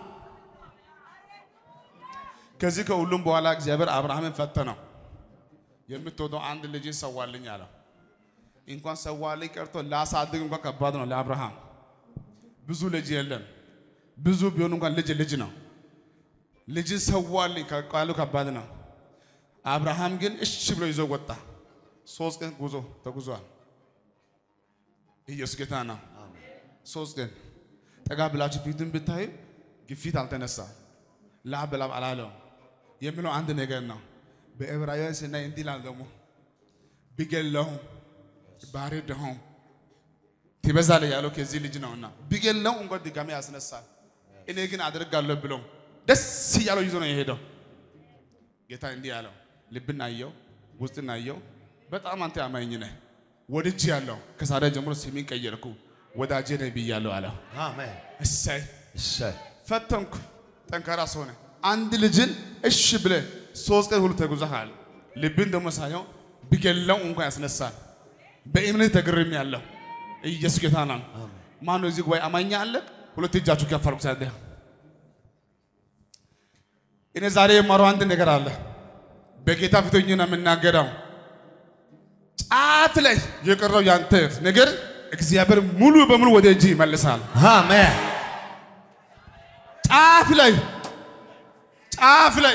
ከዚህ ከሁሉም በኋላ እግዚአብሔር አብርሃምን ፈተነው። የምትወደው አንድ ልጅን ሰዋልኝ አለው። እንኳን ሰዋልኝ ቀርቶ ላሳድግ እንኳን ከባድ ነው ለአብርሃም። ብዙ ልጅ የለም። ብዙ ቢሆን እንኳን ልጅ ልጅ ነው። ልጅን ሰዋልኝ ቃሉ ከባድ ነው። አብርሃም ግን እሺ ብሎ ይዞ ወጣ። ሶስት ቀን ጉዞ ተጉዟል። ኢየሱስ ጌታ ነው። ሶስት ቀን ጠጋ ብላችሁ ፊቱን ብታዩ ግፊት አልተነሳም። ላብ በላብ አላለው የሚለው አንድ ነገር ነው። በዕብራውያን ስናይ እንዲህ ይላል ደግሞ ቢገለውም ባርደውም ትበዛለህ ያለው ከዚህ ልጅ ነውና ቢገለው እንኳን ድጋሚ ያስነሳል። እኔ ግን አደርጋለሁ ብሎ ደስ እያለው ይዞ ነው የሄደው። ጌታ እንዲህ ያለው ልብን አየው፣ ውስጥን አየው። በጣም አንተ አማኝ ነህ፣ ወድጅ ያለው ከዛሬ ጀምሮ ስሜን ቀየርኩ፣ ወዳጄ ነህ ብያለሁ አለው። አሜን እሰይ እሰይ ፈተንኩ፣ ጠንካራ ሰው ነህ። አንድ ልጅን እሺ ብለህ ሶስት ቀን ሁሉ ተጉዘሃል። ልብን ደግሞ ሳየው ቢገለው እንኳን ያስነሳል። በእምነት ተግርም ያለው ኢየሱስ ጌታ ነው። ማነው እዚህ ጉባኤ አማኛ አለ? ሁለት እጃችሁ ከፍ አድርጉ። ሳለ እኔ ዛሬ የማረው አንድ ነገር አለ። በጌታ ፊት ሆኜ ነው የምናገረው። ጫፍ ላይ የቀረው ያንተ ነገር እግዚአብሔር ሙሉ በሙሉ ወደ እጅ ይመልሳል። አሜን ጫፍ ላይ ጫፍ ላይ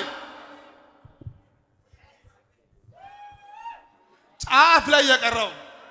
ጫፍ ላይ የቀረው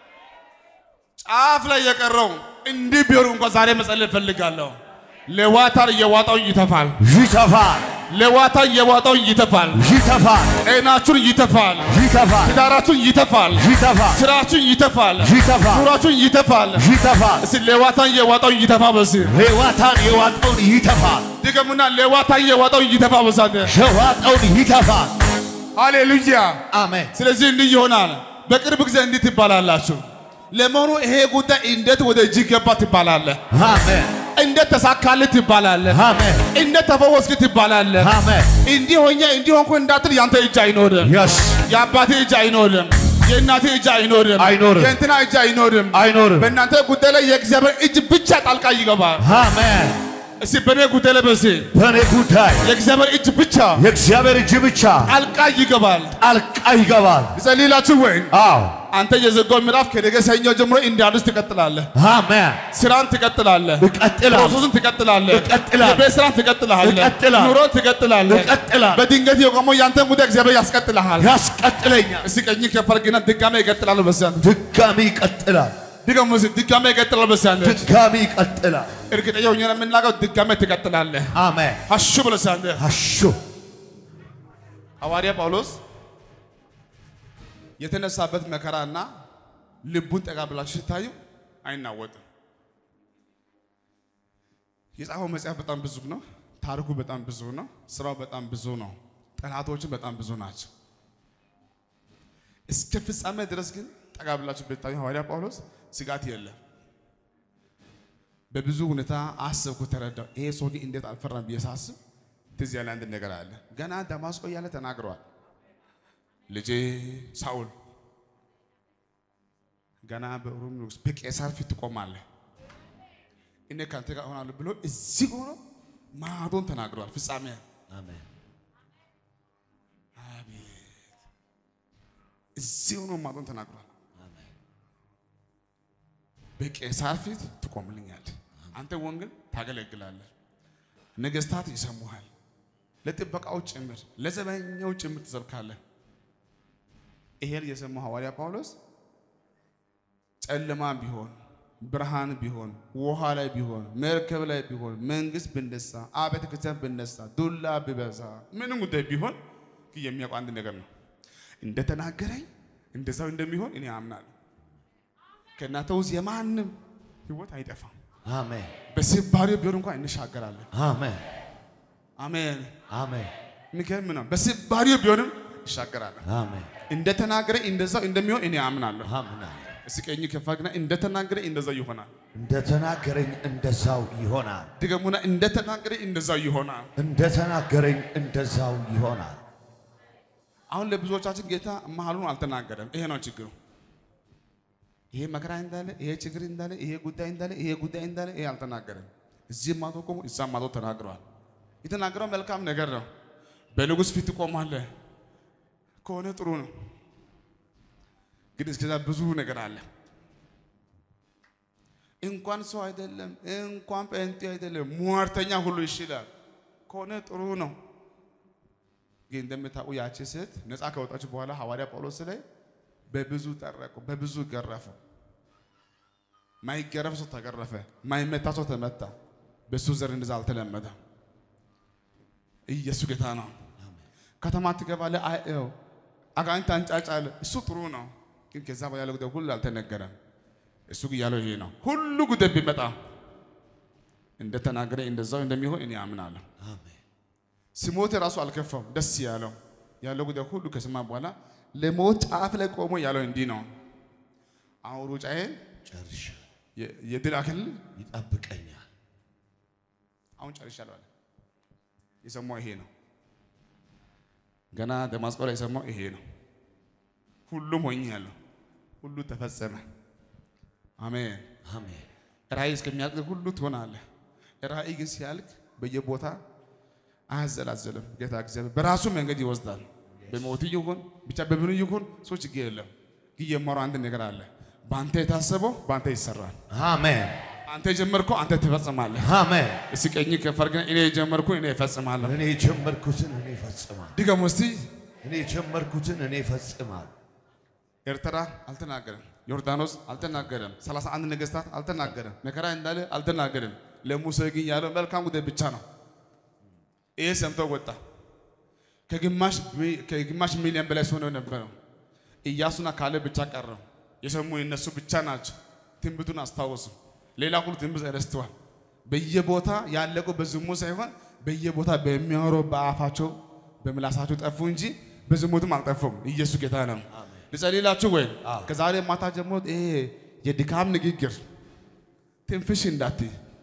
ጫፍ ላይ የቀረው እንዲህ ቢሆን እንኳን ዛሬ መጸለይ እፈልጋለሁ። ለዋታር እየዋጣው ይተፋል። ይተፋል ለዋታር እየዋጣው ይተፋል። ይተፋል ጤናችሁን ይተፋል። ይተፋል ትዳራችሁን ይተፋል። ይተፋል ስራችሁን ይተፋል። ይተፋል ኑራችሁን ይተፋል። ይተፋል እስኪ ለዋታን እየዋጣው ይተፋ በስ ሌዋታን የዋጠውን ይተፋል ድገሙና ለዋታን እየዋጣው ይተፋ በሳተ የዋጠውን ይተፋል ሃሌሉያ። አሜን ስለዚህ እንዲህ ይሆናል። በቅርብ ጊዜ እንዲህ ትባላላችሁ። ለመሆኑ ይሄ ጉዳይ እንዴት ወደ እጅ ገባ ትባላለህ? አሜን እንዴት ተሳካልህ ትባላለህ። አሜን እንዴት ተፈወስክ ትባላለህ። አሜን እንዲህ ሆኜ እንዲህ ሆንኩ እንዳትል ያንተ እጅ አይኖርም። የስ የአባቴ እጅ አይኖርም። የእናቴ እጅ አይኖርም። አይኖርም። የእንትና እጅ አይኖርም። አይኖርም በእናንተ ጉዳይ ላይ የእግዚአብሔር እጅ ብቻ ጣልቃ ይገባል። አሜን እስቲ በእኔ ጉዳይ ላይ በሲ በእኔ ጉዳይ የእግዚአብሔር እጅ ብቻ የእግዚአብሔር እጅ ብቻ ጣልቃ ይገባል። ጣልቃ ይገባል ልጸልይላችሁ ወይ? አዎ አንተ የዘጋው ምዕራፍ ከነገ ሰኞ ጀምሮ እንደ አዲስ ትቀጥላለህ። አሜን ስራን ትቀጥላለህ። እቀጥላለሁ ፕሮሰስን ትቀጥላለህ። እቀጥላለሁ። የቤት ስራን ትቀጥላለህ። እቀጥላለሁ። ኑሮን ትቀጥላለህ። እቀጥላለሁ። በድንገት የቆመው ያንተን ጉዳይ እግዚአብሔር ያስቀጥልሃል። ያስቀጥለኛል እስቲ ቀኝ ከፍ አድርግና ድጋሜ ይቀጥላል። በዚያን ድጋሚ ይቀጥላል ድገሙ እስቲ ድጋሜ ይቀጥላል። በዚያን ድጋሚ ይቀጥላል እርግጠኛ ሆኜ ነው የምናገረው፣ ድጋሜ ትቀጥላለህ። አሜን አሹ ብለሳን አሹ ሐዋርያ ጳውሎስ የተነሳበት መከራና ልቡን ጠጋ ብላችሁ ስታዩ አይናወጥም። የጻፈው መጽሐፍ በጣም ብዙ ነው። ታሪኩ በጣም ብዙ ነው። ስራው በጣም ብዙ ነው። ጠላቶችን በጣም ብዙ ናቸው። እስከ ፍጻሜ ድረስ ግን ጠጋ ብላችሁ ብታዩ ሐዋርያ ጳውሎስ ስጋት የለም። በብዙ ሁኔታ አሰብኩ፣ ተረዳው። ይሄ ሰው ግን እንዴት አልፈራም ብዬ ሳስብ ትዝ ያለ አንድ ነገር አለ። ገና ደማስቆ እያለ ተናግረዋል። ልጄ ሳውል ገና በሮም ንጉሥ በቄሳር ፊት ትቆማለህ፣ እኔ ከአንተ ጋር እሆናለሁ ብሎ እዚህ ሆኖ ማዶን ተናግረዋል። ፍጻሜ አሜን እዚህ ሆኖ ማዶን ተናግሯል። በቄሳር ፊት ትቆምልኛለህ፣ አንተ ወንጌል ታገለግላለህ፣ ነገስታት ይሰሙሃል፣ ለጥበቃው ጭምር ለዘበኛው ጭምር ትሰብካለህ። ይሄን የሰማው ሐዋርያ ጳውሎስ ጨለማ ቢሆን ብርሃን ቢሆን ውሃ ላይ ቢሆን መርከብ ላይ ቢሆን መንግስት ብነሳ አብያተ ክርስቲያን ብነሳ ዱላ ቢበዛ ምንም ጉዳይ ቢሆን ግን የሚያውቀው አንድ ነገር ነው። እንደተናገረኝ እንደዛው እንደሚሆን እኔ አምናለሁ። ከእናንተ ውስጥ የማንም ህይወት አይጠፋም። አሜን በስባሪው ቢሆን እንኳን እንሻገራለን። አሜን አሜን። አሜን የሚገርም ነው። በስባሪው ቢሆንም ይሻገራለን። አሜን እንደተናገረኝ እንደዛው እንደሚሆን እኔ አምናለሁ። አምናለሁ እስኪ ቀኝ ከፍ አድርግና እንደተናገረኝ እንደዛው ይሆናል። እንደተናገረኝ እንደዛው ይሆናል ድገሙና እንደተናገረኝ እንደዛው ይሆናል። እንደተናገረኝ እንደዛው ይሆናል አሁን ለብዙዎቻችን ጌታ መሀሉን አልተናገረም። ይሄ ነው ችግሩ። ይሄ መከራ እንዳለ፣ ይሄ ችግር እንዳለ፣ ይሄ ጉዳይ እንዳለ፣ ይሄ ጉዳይ እንዳለ ይሄ አልተናገረም። እዚህም ማቶ ቆሞ እዛም ማቶ ተናግረዋል። የተናገረው መልካም ነገር ነው። በንጉሥ ፊት ትቆማለህ ከሆነ ጥሩ ነው። ግን እስከዛ ብዙ ነገር አለ። እንኳን ሰው አይደለም እንኳን ጴንጤ አይደለም ሟርተኛ ሁሉ ይችላል ከሆነ ጥሩ ነው። ግን እንደምታውቁ ያቺ ሴት ነፃ ከወጣች በኋላ ሐዋርያ ጳውሎስ ላይ በብዙ ጠረቁ፣ በብዙ ገረፉ። ማይገረፍ ሰው ተገረፈ፣ ማይመታ ሰው ተመታ። በሱ ዘር እንደዛ አልተለመደም። ኢየሱስ ጌታ ነው። ከተማ ትገባለህ፣ አይ ይኸው አጋንንት አንጫጫለ። እሱ ጥሩ ነው፣ ግን ከዛ በኋላ ያለው ጉዳይ ሁሉ አልተነገረም። እሱ ግን ያለው ይሄ ነው። ሁሉ ጉዳይ ቢመጣ እንደተናገረ እንደዛው እንደሚሆን እኔ አምናለሁ። አሜን ሲሞት ራሱ አልከፋም፣ ደስ ያለው ያለው ጉዳይ ሁሉ ከሰማ በኋላ ለሞት ጫፍ ላይ ቆሞ ያለው እንዲህ ነው። አሁን ሩጫዬን ጨርሻለሁ የ- የድል አክሊል ይጠብቀኛል አሁን ጨርሻለሁ አለ። የሰማው ይሄ ነው። ገና ደማስቆ ላይ የሰማው ይሄ ነው። ሁሉም ሆኛለሁ፣ ሁሉ ተፈጸመ። አሜን። አሜን ራእይ እስከሚያልቅ ሁሉ ትሆናለህ። ራእይ ግን ሲያልቅ በየቦታ አያዘላዘልም። ጌታ እግዚአብሔር በራሱ መንገድ ይወስዳል። በሞት ይሁን ብቻ በምኑ ይሁን ሰው ችግር የለም። ግን የማረው አንድ ነገር አለ። በአንተ የታሰበው በአንተ ይሰራል። አሜን አንተ የጀመርከው አንተ ትፈጽማለህ። አሜን እስኪ ቀኝ ከፍ አድርገን እኔ የጀመርኩ እኔ እፈጽማለሁ። እኔ የጀመርኩትን እኔ እፈጽማለሁ ድገሙ እስቲ። እኔ የጀመርኩትን እኔ እፈጽማለሁ ኤርትራ አልተናገረም። ዮርዳኖስ አልተናገረም። ሰላሳ አንድ ነገስታት አልተናገረም። መከራ እንዳለ አልተናገረም። ለሙሴ ግን ያለው መልካም ጉዳይ ብቻ ነው። ይሄ ሰምቶ ወጣ። ከግማሽ ሚ- ከግማሽ ሚሊዮን በላይ ሰው ነው የነበረው። ኢያሱና ካሌ ብቻ ቀረው። የሰሙ የነሱ ብቻ ናቸው። ትንቢቱን አስታወሱ። ሌላ ሁሉ ትንቢት ረስተዋል። በየቦታ ያለቁ በዝሙት ሳይሆን በየቦታ በሚያወሩ በአፋቸው በምላሳቸው ጠፉ እንጂ በዝሙትም አልጠፉም። ኢየሱስ ጌታ ነው። ልጸልላችሁ ወይ አዎ። ከዛሬ ማታ ጀምሮ ይሄ የድካም ንግግር ትንፍሽ እንዳትይ፣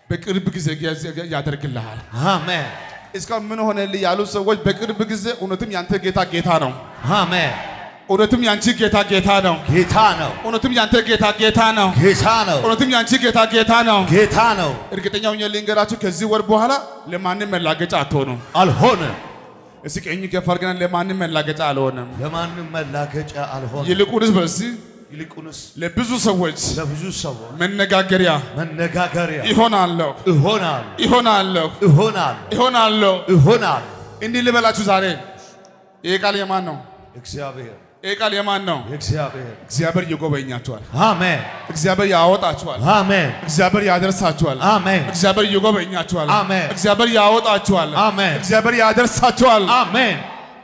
በቅርብ ጊዜ ያደርግልሃል። አሜን እስካሁን ምን ሆነልህ ያሉ ሰዎች በቅርብ ጊዜ እውነትም ያንተ ጌታ ጌታ ነው። አሜን። እውነትም ያንቺ ጌታ ጌታ ነው። ጌታ ነው፣ እውነትም ያንተ ጌታ ጌታ ነው። ጌታ ነው፣ እውነትም ያንቺ ጌታ ጌታ ነው። ጌታ ነው። እርግጠኛ ሆኜ ልንገራችሁ ከዚህ ወር በኋላ ለማንም መላገጫ አትሆኑም። አልሆንም፣ እስኪ ቀኝ ከፍ አድርገን ለማንም መላገጫ አልሆንም። ለማንም መላገጫ አልሆንም። ይልቁንስ በሲ ይልቁንስ ለብዙ ሰዎች ለብዙ ሰዎች መነጋገሪያ መነጋገሪያ ይሆናለሁ እሆናለሁ፣ ይሆናለሁ እሆናለሁ፣ ይሆናለሁ። እሆናለሁ። እንዲህ ልበላችሁ ዛሬ ይህ ቃል የማን ነው? እግዚአብሔር ይህ ቃል የማን ነው? እግዚአብሔር እግዚአብሔር ይጎበኛችኋል። አሜን፣ እግዚአብሔር ያወጣችኋል። አሜን፣ እግዚአብሔር ያደርሳችኋል። አሜን፣ እግዚአብሔር ይጎበኛችኋል። አሜን። እግዚአብሔር ያወጣችኋል። አሜን። እግዚአብሔር ያደርሳችኋል። አሜን።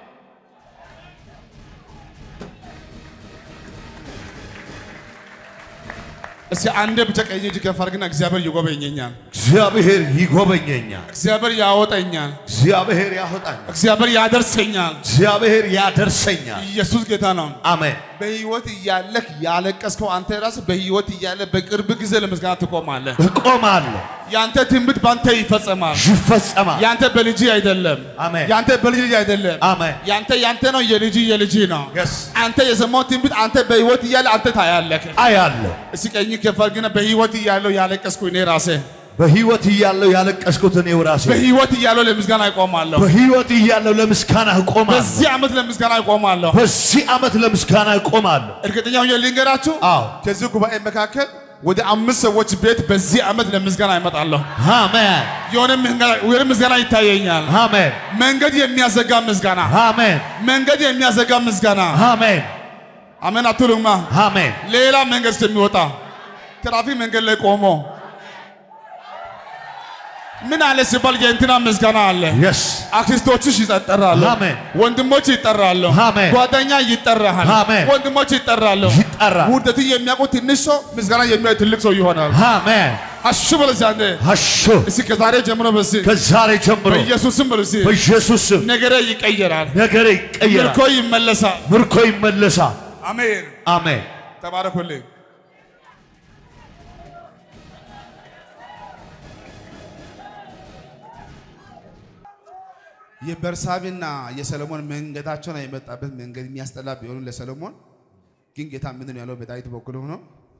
እስኪ አንዴ ብቻ ቀኝ እጅ ከፍ አድርግና እግዚአብሔር ይጎበኘኛል፣ እግዚአብሔር ይጎበኘኛል፣ እግዚአብሔር ያወጣኛል፣ እግዚአብሔር ያወጣኛል፣ እግዚአብሔር ያደርሰኛል። እግዚአብሔር ያደርሰኛል። ኢየሱስ ጌታ ነው። አሜን። በህይወት እያለህ ያለቀስከው አንተ ራስህ በህይወት እያለ በቅርብ ጊዜ ለምስጋና ትቆማለህ። እቆማለሁ፣ ያንተ ትንቢት ባንተ ይፈጸማል። ይፈጸማል። ያንተ በልጅ አይደለም። አሜን። ያንተ በልጅ ልጅ አይደለም። አሜን። ያንተ ያንተ ነው፣ የልጅ የልጅ ነው። Yes. አንተ የሰማው ትንቢት አንተ በህይወት እያለ አንተ ታያለህ። አያለሁ። እስኪ ቀኝ ከፍ አድርግና በህይወት እያለሁ ያለቀስኩ እኔ ራሴ በህይወት እያለሁ ያለቀስኩት እኔው ራሴ በህይወት እያለሁ ለምስጋና እቆማለሁ። በህይወት እያለሁ ለምስጋና እቆማለሁ። በዚህ ዓመት ለምስጋና እቆማለሁ። በዚህ ዓመት ለምስጋና እቆማለሁ። እርግጠኛ ሆኜ ልንገራችሁ፣ አዎ። ከዚህ ጉባኤ መካከል ወደ አምስት ሰዎች ቤት በዚህ ዓመት ለምስጋና ይመጣለሁ። አሜን፣ የሆነ ምስጋና- የሆነ ምስጋና ይታየኛል። አሜን፣ መንገድ የሚያዘጋ ምስጋና፣ አሜን፣ መንገድ የሚያዘጋ ምስጋና። አሜን፣ አሜን አትሉማ? አሜን። ሌላ መንገድ እስከሚወጣ ትራፊክ መንገድ ላይ ቆሞ ምን አለ ሲባል የእንትና ምስጋና አለ። የስ አክስቶችሽ ይጠራሉ፣ አሜን። ወንድሞች ይጠራሉ፣ አሜን። ጓደኛ ይጠራል፣ አሜን። ወንድሞች ይጠራሉ። ይጠራል። ውርደትን የሚያውቁ ትንሽ ሰው ምስጋና የሚያይ ትልቅ ሰው ይሆናል። አሜን። አሹ በለዚ አንዴ አሾ እስኪ ከዛሬ ጀምሮ በሲ ከዛሬ ጀምሮ በኢየሱስም በለሲ በኢየሱስ ስም ነገሬ ይቀየራል፣ ነገሬ ይቀየራል፣ ምርኮ ይመለሳል። ምርኮ ይመለሳል። አሜን። አሜን። ተባረኩልኝ። የበርሳቤና የሰለሞን መንገዳቸውን የመጣበት መንገድ የሚያስጠላ ቢሆኑ ለሰለሞን ግን ጌታ ምንድን ነው ያለው? በዳዊት በኩል ሆኖ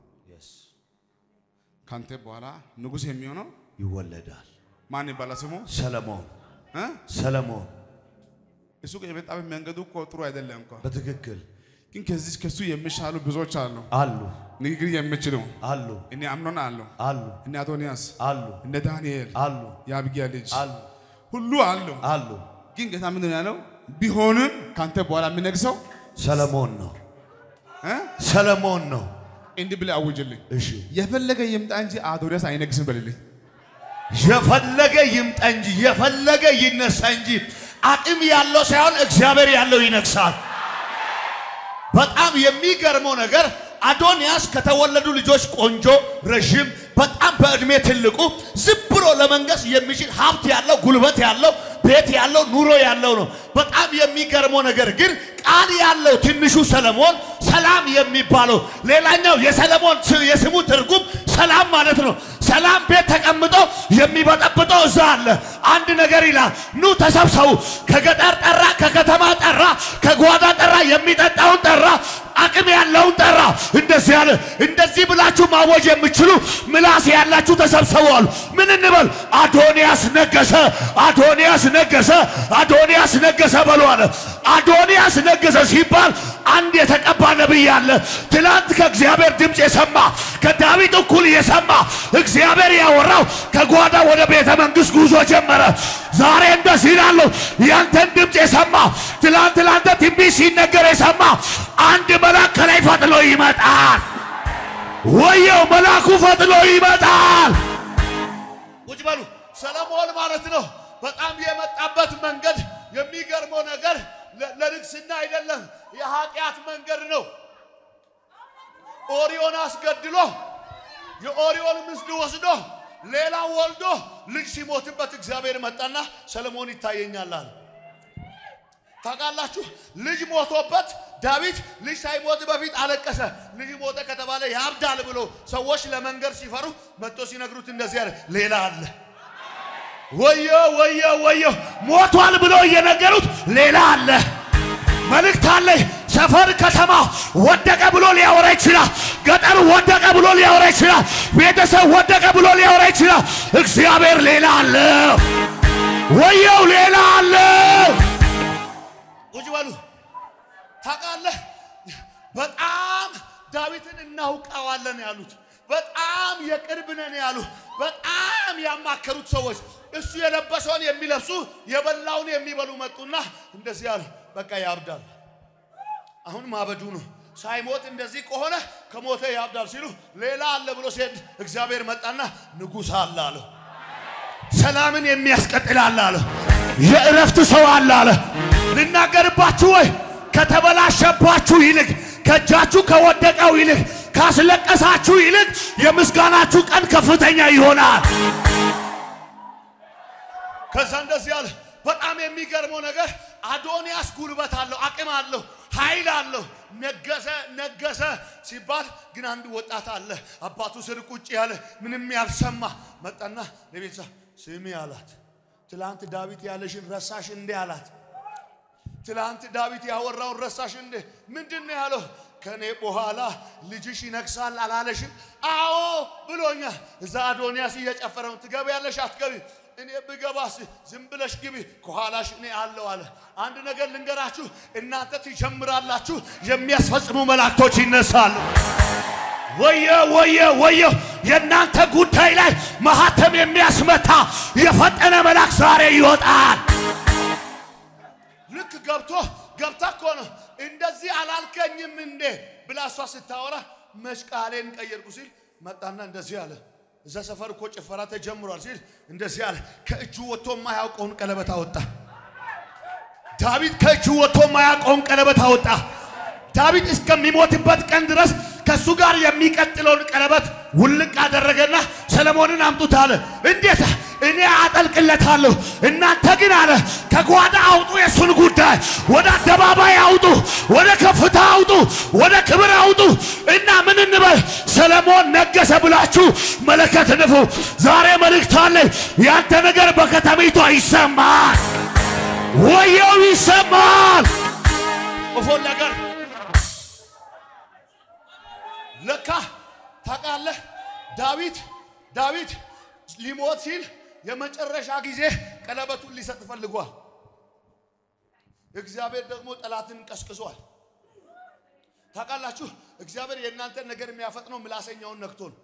ካንተ በኋላ ንጉሥ የሚሆነው ይወለዳል። ማን ይባላል ስሙ? ሰለሞን እ? ሰለሞን እሱ የመጣበት መንገዱ እኮ ጥሩ አይደለም እኮ በትክክል ግን ከዚህ ከሱ የሚሻሉ ብዙዎች አሉ። አሉ ንግግር የሚችሉ አሉ እኔ አምኖን አሉ አሉ እነ አዶንያስ አሉ እነ ዳንኤል አሉ የአብጊያ ልጅ አሉ ሁሉ አሉ። አሉ። ግን ጌታ ምንድን ነው ያለው? ቢሆንም ካንተ በኋላ የሚነግሰው ሰለሞን ነው እ? ሰለሞን ነው። እንዲህ ብለህ አውጅልኝ። እሺ የፈለገ ይምጣ እንጂ አዶንያስ አይነግስም በልልኝ። የፈለገ ይምጣ እንጂ የፈለገ ይነሳ እንጂ አቅም ያለው ሳይሆን እግዚአብሔር ያለው ይነግሳል። በጣም የሚገርመው ነገር አዶንያስ ከተወለዱ ልጆች ቆንጆ፣ ረዥም፣ በጣም በእድሜ ትልቁ ዝም ብሎ ለመንገስ የሚችል ሀብት ያለው ጉልበት ያለው ቤት ያለው ኑሮ ያለው ነው። በጣም የሚገርመው ነገር ግን ቃል ያለው ትንሹ ሰለሞን ሰላም የሚባለው ሌላኛው የሰለሞን ስ- የስሙ ትርጉም ሰላም ማለት ነው። ሰላም ቤት ተቀምጦ የሚበጠብጠው እዛ አለ። አንድ ነገር ይላል፣ ኑ ተሰብሰቡ። ከገጠር ጠራ፣ ከከተማ ጠራ፣ ከጓዳ ጠራ፣ የሚጠጣውን ጠራ፣ አቅም ያለውን ጠራ። እንደዚህ ያለ እንደዚህ ብላችሁ ማወጅ የምችሉ ምላስ ያላችሁ ተሰብሰቡ አሉ። ምን እንበል? አዶንያስ ነገሰ፣ አዶንያስ ነገሰ፣ አዶንያስ ነገሰ በሉ አለ። አዶንያስ ነገሰ ሲባል አንድ የተቀባ ነቢይ አለ። ትላንት ከእግዚአብሔር ድምፅ የሰማ ከዳዊት እኩል የሰማ እግዚአብሔር ያወራው ከጓዳ ወደ ቤተ መንግሥት ጉዞ ጀመረ። ዛሬ እንደዚህ ይላለሁ፣ ያንተን ድምፅ የሰማ ትላንት ላንተ ትንቢት ሲነገር የሰማ አንድ መልአክ ከላይ ፈጥሎ ይመጣል። ወየው መልአኩ ፈጥሎ ይመጣል። ቁጭ በሉ። ሰለሞን ማለት ነው። በጣም የመጣበት መንገድ የሚገርመው ነገር ለ- ለንግስና አይደለም፣ የኃጢአት መንገድ ነው። ኦሪዮን አስገድሎ የኦሪዮን ምስል ወስዶ ሌላ ወልዶ ልጅ ሲሞትበት እግዚአብሔር መጣና ሰለሞን ይታየኛል አለ። ታውቃላችሁ ልጅ ሞቶበት ዳዊት ልጅ ሳይሞት በፊት አለቀሰ። ልጅ ሞተ ከተባለ ያብዳል ብሎ ሰዎች ለመንገር ሲፈሩ መጥቶ ሲነግሩት እንደዚህ አለ፣ ሌላ አለ። ወዮ ወዮ ወዮ ሞቷል ብሎ እየነገሩት ሌላ አለ። መልእክት አለኝ። ሰፈር ከተማ ወደቀ ብሎ ሊያወራ ይችላል። ገጠር ወደቀ ብሎ ሊያወራ ይችላል። ቤተሰብ ወደቀ ብሎ ሊያወራ ይችላል። እግዚአብሔር ሌላ አለ። ወየው ሌላ አለ። ቁጭ በሉ። ታውቃለህ፣ በጣም ዳዊትን እናውቀዋለን ያሉት በጣም የቅርብ ነን ያሉ በጣም ያማከሩት ሰዎች እሱ የለበሰውን የሚለብሱ የበላውን የሚበሉ መጡና እንደዚህ ያሉ፣ በቃ ያብዳል። አሁን ማበዱ ነው። ሳይሞት እንደዚህ ከሆነ ከሞተ ያብዳል ሲሉ ሌላ አለ ብሎ ሲሄድ እግዚአብሔር መጣና ንጉሥ አለ አለ። ሰላምን የሚያስቀጥል አለ አለ። የእረፍት ሰው አለ አለ። ልናገርባችሁ ወይ ከተበላሸባችሁ ይልቅ ከእጃችሁ ከወደቀው ይልቅ ካስለቀሳችሁ ይልቅ የምስጋናችሁ ቀን ከፍተኛ ይሆናል። ከዛ እንደዚህ አለ። በጣም የሚገርመው ነገር አዶንያስ ጉልበት አለው፣ አቅም አለው፣ ኃይል አለው። ነገሰ ነገሰ ሲባል ግን አንድ ወጣት አለ አባቱ ስር ቁጭ ያለ ምንም ያልሰማ መጣና ለቤተሰ ስሚ አላት። ትላንት ዳዊት ያለሽን ረሳሽ እንዴ አላት። ትላንት ዳዊት ያወራውን ረሳሽ እንዴ? ምንድን ነው ያለው? ከኔ በኋላ ልጅሽ ይነግሳል አላለሽም? አዎ ብሎኛል። እዛ አዶንያስ እየጨፈረ ነው። ትገቢያለሽ አትገቢ? እኔ ብገባስ ዝም ብለሽ ግቢ፣ ከኋላሽ እኔ አለው አለ። አንድ ነገር ልንገራችሁ፣ እናንተ ትጀምራላችሁ፣ የሚያስፈጽሙ መላእክቶች ይነሳሉ። ወየ ወየ ወየ የእናንተ ጉዳይ ላይ ማህተም የሚያስመታ የፈጠነ መልአክ ዛሬ ይወጣል። ልክ ገብቶ ገብታ እኮ ነው እንደዚህ አላልከኝም እንዴ ብላ እሷ ስታወራ መች ቃሌን ቀየርኩ ሲል መጣና እንደዚህ አለ። እዛ ሰፈር እኮ ጭፈራ ተጀምሯል ሲል እንደዚህ አለ። ከእጁ ወጥቶ የማያውቀውን ቀለበት አወጣ። ዳዊት ከእጁ ወጥቶ የማያውቀውን ቀለበት አወጣ። ዳዊት እስከሚሞትበት ቀን ድረስ ከእሱ ጋር የሚቀጥለውን ቀለበት ውልቅ አደረገና ሰለሞንን አምጡት አለ። እንዴት እኔ አጠልቅለታለሁ፣ እናንተ ግን አለ ከጓዳ አውጡ፣ የእሱን ጉዳይ ወደ አደባባይ አውጡ፣ ወደ ከፍታ አውጡ፣ ወደ ክብር አውጡ እና ምን እንበል ሰለሞን ነገሰ ብላችሁ መለከት ንፉ። ዛሬ መልእክት አለኝ። ያንተ ነገር በከተሚቷ ይሰማል፣ ወየው ይሰማል። ኦፎን ነገር ለካ ታውቃለህ፣ ዳዊት ዳዊት ሊሞት ሲል የመጨረሻ ጊዜ ቀለበቱን ሊሰጥ ፈልጓል። እግዚአብሔር ደግሞ ጠላትን ቀስቅሷል። ታውቃላችሁ፣ እግዚአብሔር የእናንተን ነገር የሚያፈጥነው ምላሰኛውን ነክቶ ነው።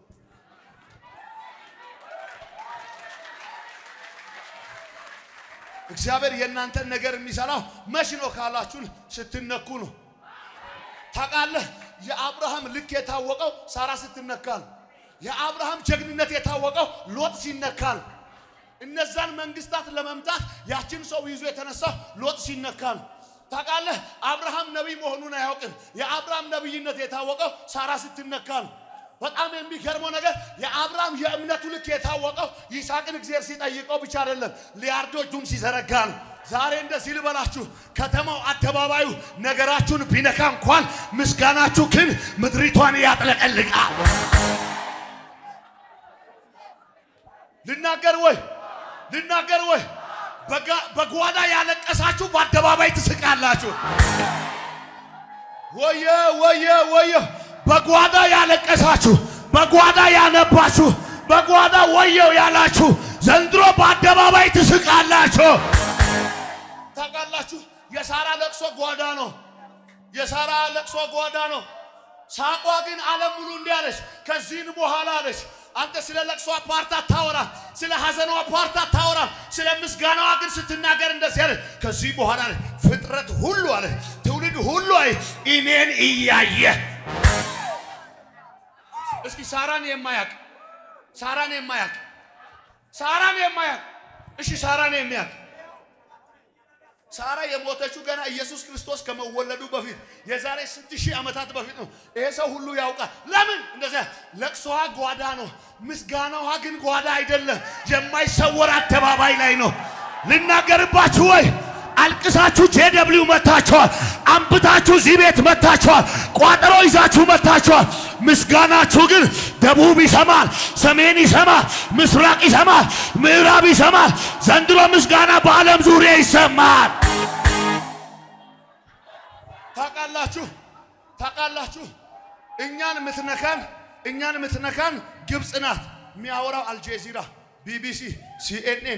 እግዚአብሔር የእናንተን ነገር የሚሰራው መች ነው ካላችሁን ስትነኩ ነው። ታውቃለህ የአብርሃም ልክ የታወቀው ሳራ ስትነካ ነው። የአብርሃም ጀግንነት የታወቀው ሎጥ ሲነካ ነው። እነዛን መንግስታት ለመምታት ያችን ሰው ይዞ የተነሳው ሎጥ ሲነካ ነው። ታውቃለህ አብርሃም ነቢይ መሆኑን አያውቅም። የአብርሃም ነቢይነት የታወቀው ሳራ ስትነካ ነው። በጣም የሚገርመው ነገር የአብርሃም የእምነቱ ልክ የታወቀው ይስሐቅን እግዚአብሔር ሲጠይቀው ብቻ አይደለም ሊያርዶ እጁን ሲዘረጋ ነው። ዛሬ እንደዚህ ልበላችሁ፣ ከተማው አደባባዩ ነገራችሁን ቢነካ እንኳን ምስጋናችሁ ግን ምድሪቷን ያጥለቀልቃል። ልናገር ወይ ልናገር ወይ በጓዳ ያለቀሳችሁ በአደባባይ ትስቃላችሁ። ወየ ወየ ወየ በጓዳ ያለቀሳችሁ በጓዳ ያነባችሁ በጓዳ ወየው ያላችሁ ዘንድሮ በአደባባይ ትስቃላችሁ። ታውቃላችሁ የሳራ ለቅሶ ጓዳ ነው። የሳራ ለቅሶ ጓዳ ነው። ሳቋ ግን ዓለም ሙሉ እንዲህ አለች። ከዚህን በኋላ አለች አንተ ስለ ለቅሶ ፓርት አታወራም፣ ስለ ሐዘኗ ፓርት አታወራም። ስለ ምስጋናዋ ግን ስትናገር እንደዚህ አለ። ከዚህ በኋላ አለ ፍጥረት ሁሉ አለ ትውልድ ሁሉ አይ እኔን እያየ እስኪ ሳራን የማያቅ ሳራን የማያቅ ሳራን የማያቅ እሺ ሳራን የሚያቅ ሳራ የሞተችው ገና ኢየሱስ ክርስቶስ ከመወለዱ በፊት የዛሬ ስንት ሺህ ዓመታት በፊት ነው። ይሄ ሰው ሁሉ ያውቃል። ለምን እንደዚያ? ለቅሶዋ ጓዳ ነው፣ ምስጋናዋ ግን ጓዳ አይደለም። የማይሰወር አደባባይ ላይ ነው። ልናገርባችሁ ወይ አልቅሳችሁ ጄደብሊው መታችኋል። አንብታችሁ እዚህ ቤት መታችኋል። ቋጠሮ ይዛችሁ መታችኋል። ምስጋናችሁ ግን ደቡብ ይሰማል፣ ሰሜን ይሰማል፣ ምስራቅ ይሰማል፣ ምዕራብ ይሰማል። ዘንድሮ ምስጋና በዓለም ዙሪያ ይሰማል። ታውቃላችሁ ታውቃላችሁ እኛን የምትነካን እኛን የምትነካን ግብፅ ናት። የሚያወራው አልጄዚራ፣ ቢቢሲ፣ ሲኤንኤን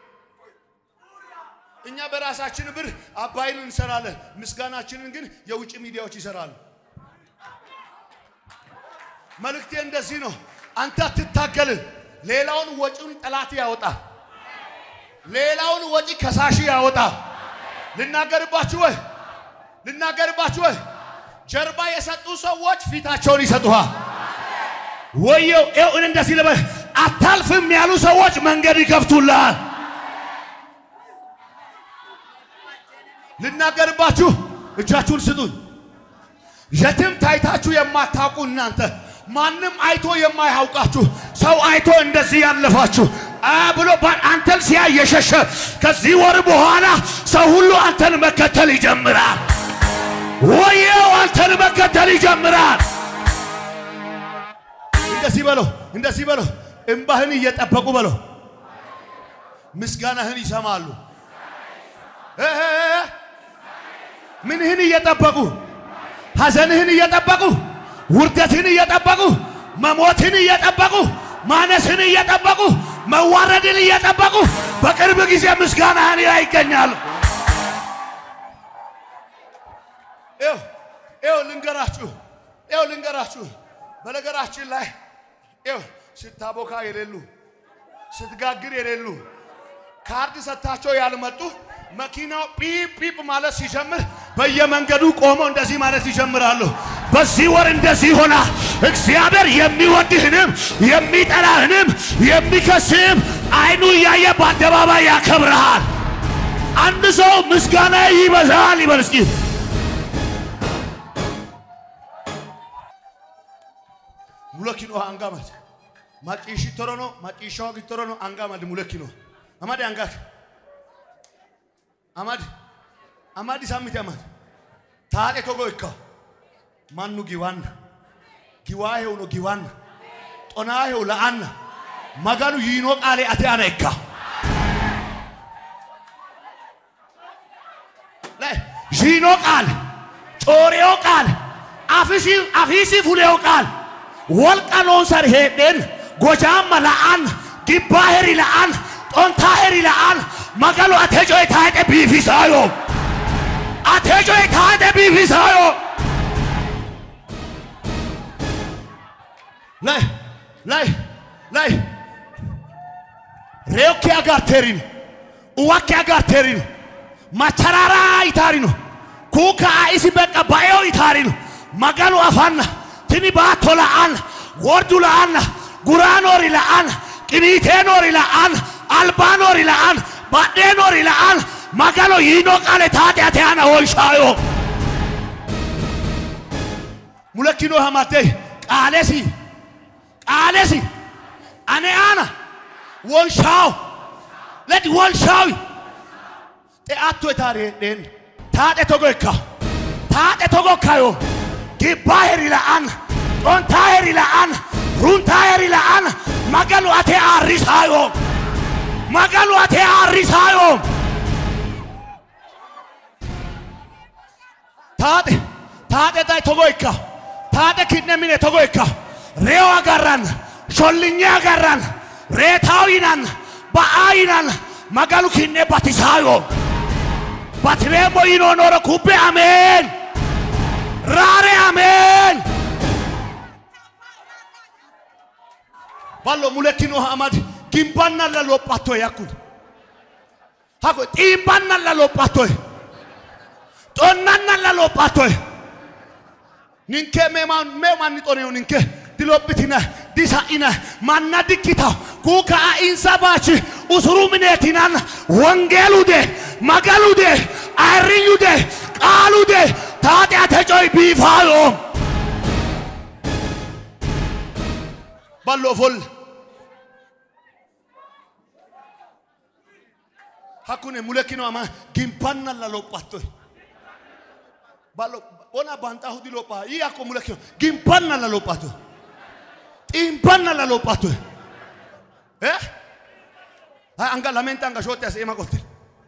እኛ በራሳችን ብር አባይን እንሰራለን። ምስጋናችንን ግን የውጭ ሚዲያዎች ይሰራሉ። መልእክቴ እንደዚህ ነው። አንተ አትታገልም። ሌላውን ወጪውን ጠላት ያወጣ፣ ሌላውን ወጪ ከሳሽ ያወጣ። ልናገርባችሁ ወይ ልናገርባችሁ ወይ ጀርባ የሰጡ ሰዎች ፊታቸውን ይሰጡሃል። ወየው ይኸው እኔ እንደዚህ ልበል፣ አታልፍም ያሉ ሰዎች መንገድ ይከፍቱልሃል። ልናገርባችሁ እጃችሁን ስጡኝ። የትም ታይታችሁ የማታውቁ እናንተ ማንም አይቶ የማያውቃችሁ ሰው አይቶ እንደዚህ ያለፋችሁ አ ብሎ ባ- አንተን ሲያይ የሸሸ ከዚህ ወር በኋላ ሰው ሁሉ አንተን መከተል ይጀምራል። ወየው አንተን መከተል ይጀምራል። እንደዚህ በለው፣ እንደዚህ በለው። እምባህን እየጠበቁ በለው፣ ምስጋናህን ይሰማሉ። እ እ እ ምንህን እየጠበቁ ሐዘንህን እየጠበቁ ውርደትን እየጠበቁ መሞትን እየጠበቁ ማነስን እየጠበቁ መዋረድን እየጠበቁ በቅርብ ጊዜ ምስጋናህን ላይ ይገኛሉ። ይኸው ይኸው ልንገራችሁ ይኸው ልንገራችሁ በነገራችን ላይ ይኸው ስታቦካ የሌሉ ስትጋግር የሌሉ ካርድ ሰጥታቸው ያልመጡ መኪናው ጲፕ ጲፕ ማለት ሲጀምር በየመንገዱ ቆመው እንደዚህ ማለት ይጀምራሉ። በዚህ ወር እንደዚህ ሆና እግዚአብሔር የሚወድህንም የሚጠላህንም የሚከስህም አይኑ እያየ በአደባባይ ያከብረሃል። አንድ ሰው ምስጋና ይበዛል ይበል እስኪ። ሙለኪኖ አንጋመድ ማጪሺ ቶሮኖ ማጪሻው ጊቶሮኖ አንጋመድ ሙለኪኖ አማድ አንጋት አማድ አማድ ሳሚት አማድ ታጤ ቶጎ ይካ ማኑ ጊዋና ጊዋሄው ነው ጊዋና ጦናሄው ለአና መጋኑ ይኖ ቃሌ አቴ አነ ይካ ዢኖ ቃል ጮሬው ቃል አፊሲ አፊሲ ፉሌው ቃል ወልቀኖን ሰር ሄደን ጎጃማ ለአን ጊባሄሪ ለአን ጦንታሄሪ ለአን መገሉ አቴጆ የታጠ ቢፊሳዮ አቴጆ የታጠ ቢፊሳዮ ላይ ላይ ላይ ሬዮኬ አጋርቴሪን uwakke agarteerino machararaa itaarino kuuka isi beqa bayo itaarino maganu afanna tini baatto la'anna wordu la'anna guraanori la'anna qiniiteenori la'anna albaanori la'anna badheenori la'anna magano yiino qaale taate ate ana oyshaayo mulekkino hamattei qaalesi qaalesi ane ana wonshaawo leti wonshaawi xe'atto itaari hedheen taadhe togo ikka taadhe togo ikkayo gibbaa heri la'anna xontaa heri la'anna runtaa heri la'anna magalu ate aarrisaayo magalu ate aarrisaayo taadhe taadhe day togo ikka taadhe kinne mine togo ikka reo agarranna shollinye agarranna reetaw yinanna ba'aa yinanna magalu kinne batisaayo batiremmo yinoonoro kubbe ameen raare ameen ballo mulekkinoha amadi gimbannalla lophattoe yakkude hako xiimbannalla lophattoe xonnannalla lophattoe ninke mema me manni xoneyo ninke dilophitina disa'ina manna dikkitaw kuuka a insa baachi usuru mineetinanna wongeelude magalude ayirrinyude qaalude taate ate coy biifaayo ballo ofolle hakune mulekino ama gimpanna la lophatto ballo ona banta hudi lopha i ako mulekino gimpanna la lophatto ximpanna la lophatto eh ha anga lamenta anga shotte asema qotte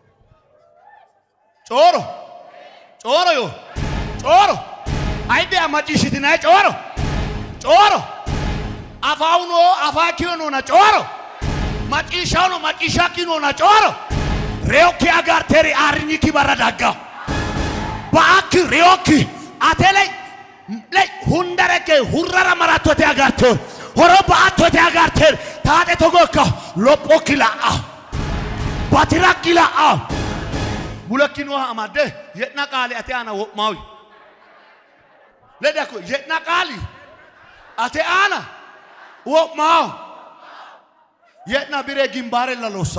cooro cooro yo cooro ayde amacishitinaye cooro cooro afauno afakio nona cooro macciishshawno macciishshakki noona cooro reyokki agarteri aarinyikki bara daggaw ba'akki reyokki ate ley ley hundarekke hurrara marattote agarteer horo ba'attote agarteer taate togokka lophokki la'aw batirakki la'aw mulekki nooha amadde ye'na qaali ate aana wo'maawi ledakko ye'na qaali ate aana wo'maaw የትና ቢሬ ግንባሬ ለሎሳ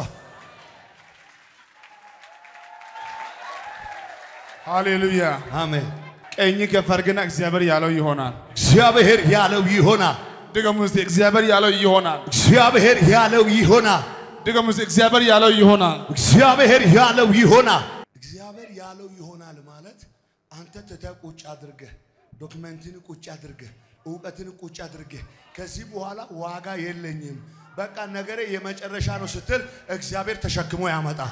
ሃሌሉያ። አሜን። ቀኝ ከፍ አድርግና እግዚአብሔር ያለው ይሆናል። እግዚአብሔር ያለው ይሆናል። ድገሙ እስቲ፣ እግዚአብሔር ያለው ይሆናል። እግዚአብሔር ያለው ይሆናል። ድገሙ እስቲ፣ እግዚአብሔር ያለው ይሆናል። እግዚአብሔር ያለው ይሆናል። እግዚአብሔር ያለው ይሆናል ማለት አንተ ትተህ ቁጭ አድርገህ ዶክመንትን ቁጭ አድርገህ እውቀትን ቁጭ አድርገህ ከዚህ በኋላ ዋጋ የለኝም በቃ ነገሬ የመጨረሻ ነው ስትል እግዚአብሔር ተሸክሞ ያመጣል።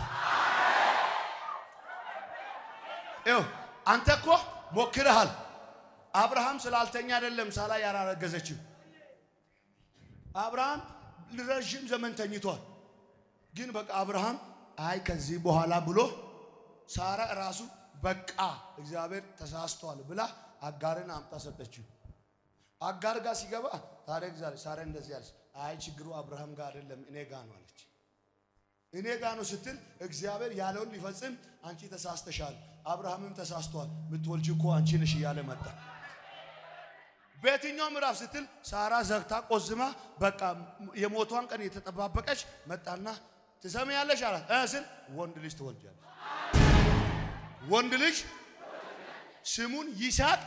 ይኸው አንተ እኮ ሞክረሃል። አብርሃም ስላልተኛ አይደለም ሳራ ያላረገዘችው። አብርሃም ረዥም ዘመን ተኝቷል። ግን በቃ አብርሃም አይ ከዚህ በኋላ ብሎ ሳራ ራሱ በቃ እግዚአብሔር ተሳስቷል ብላ አጋርን አምጣ ሰጠችው። አጋር ጋር ሲገባ ታዲያ እግዚአብሔር ሳራ እንደዚህ አለች፣ አይ ችግሩ አብርሃም ጋር አይደለም እኔ ጋር ነው አለች። እኔ ጋር ነው ስትል እግዚአብሔር ያለውን ሊፈጽም አንቺ ተሳስተሻል፣ አብርሃምም ተሳስቷል፣ ምትወልጂ እኮ አንቺ ነሽ እያለ መጣ። በየትኛው ምዕራፍ ስትል ሳራ ዘግታ ቆዝማ በቃ የሞቷን ቀን የተጠባበቀች መጣና ትሰሚያለሽ አላት እ ስል ወንድ ልጅ ትወልጃለሽ። ወንድ ልጅ ስሙን ይስሐቅ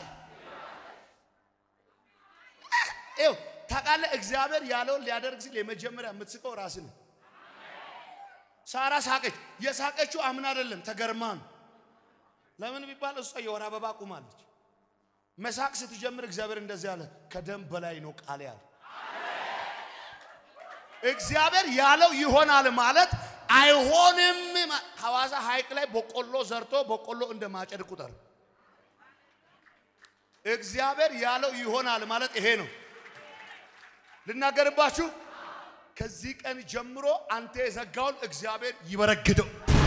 ይኸው ታውቃለህ፣ እግዚአብሔር ያለውን ሊያደርግ ሲል የመጀመሪያ የምትስቀው ራስህ ነው። ሳራ ሳቀች። የሳቀችው አምን አይደለም ተገርማ ነው። ለምን ቢባል እሷ የወር አበባ ቁማለች። መሳቅ ስትጀምር እግዚአብሔር እንደዚህ አለ፣ ከደም በላይ ነው ቃል ያለ እግዚአብሔር ያለው ይሆናል ማለት አይሆንም። ሐዋሳ ሐይቅ ላይ በቆሎ ዘርቶ በቆሎ እንደ ማጨድ ቁጠር። እግዚአብሔር ያለው ይሆናል ማለት ይሄ ነው። ልናገርባችሁ ከዚህ ቀን ጀምሮ አንተ የዘጋውን እግዚአብሔር ይበረግደው።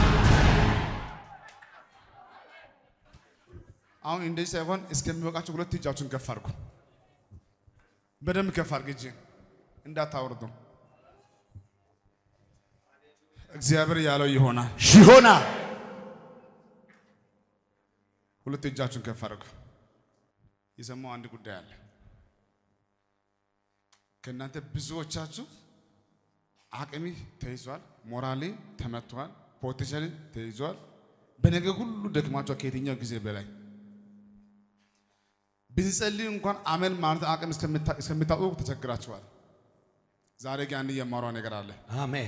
አሁን እንደዚህ ሳይሆን እስከሚበቃችሁ ሁለት እጃችሁን ከፍ አድርጉ። በደንብ ከፍ አድርግ፣ እጅ እንዳታወርዱ። እግዚአብሔር ያለው ይሆናል። ይሆናል። ሁለት እጃችሁን ከፍ አድርጉ። የሰማው አንድ ጉዳይ አለ። ከእናንተ ብዙዎቻችሁ አቅሚ ተይዟል፣ ሞራሌ ተመቷል፣ ፖቴንሻል ተይዟል። በነገር ሁሉ ደክማችኋል ከየትኛው ጊዜ በላይ ብንጸልይ እንኳን አመን ማለት አቅም እስከምታጡ ተቸግራችኋል። ዛሬ ግን አንድ የማሯ ነገር አለ። አሜን።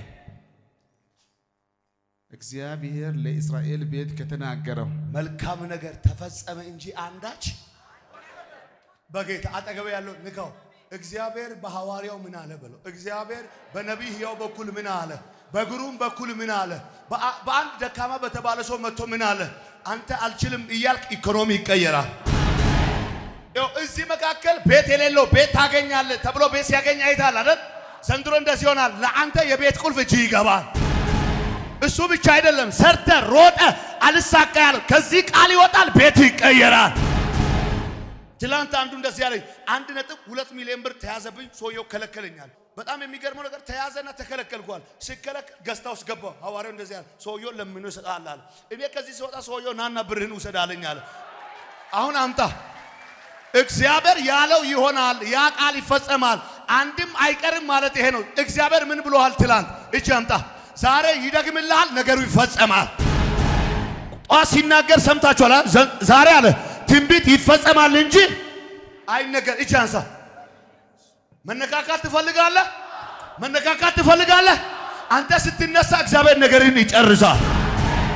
እግዚአብሔር ለእስራኤል ቤት ከተናገረው መልካም ነገር ተፈጸመ እንጂ አንዳች በጌታ አጠገብ ያለው ንካው። እግዚአብሔር በሐዋርያው ምን አለ በለው። እግዚአብሔር በነቢይ ሕያው በኩል ምን አለ? በግሩም በኩል ምን አለ? በአ- በአንድ ደካማ በተባለ ሰው መጥቶ ምን አለ? አንተ አልችልም እያልክ ኢኮኖሚ ይቀየራል። ይኸው እዚህ መካከል ቤት የሌለው ቤት ታገኛለህ ተብሎ ቤት ሲያገኝ አይታል አይደል? ዘንድሮ እንደዚህ ይሆናል። ለአንተ የቤት ቁልፍ እጅ ይገባል። እሱ ብቻ አይደለም፣ ሰርተ ሮጠ አልሳካ ያለው ከዚህ ቃል ይወጣል፣ ቤት ይቀየራል። ትላንት አንዱ እንደዚህ ያለኝ አንድ ነጥብ ሁለት ሚሊዮን ብር ተያዘብኝ፣ ሰውየው ከለከለኛል። በጣም የሚገርመው ነገር ተያዘና ተከለከልኳል። ሲከለከል ገዝታ ውስጥ ገባሁ። ሐዋርያው እንደዚህ ያለ ሰውየው ለምኖ ይሰጣል አለ። እኔ ከዚህ ሲወጣ ሰውየው ናና ብርህን ውሰድ አለኝ አለ። አሁን አምጣ እግዚአብሔር ያለው ይሆናል። ያ ቃል ይፈጸማል። አንድም አይቀርም ማለት ይሄ ነው። እግዚአብሔር ምን ብሎሃል? ትላንት እጅ አምጣ። ዛሬ ይደግምልሃል፣ ነገሩ ይፈጸማል። ጧት ሲናገር ሰምታችኋል። አ? ዘ- ዛሬ አለ ትንቢት ይፈጸማል እንጂ አይነገር። እጅ አንሳ። መነካካት ትፈልጋለህ? መነካካት ትፈልጋለህ? አንተ ስትነሳ እግዚአብሔር ነገርን ይጨርሳል።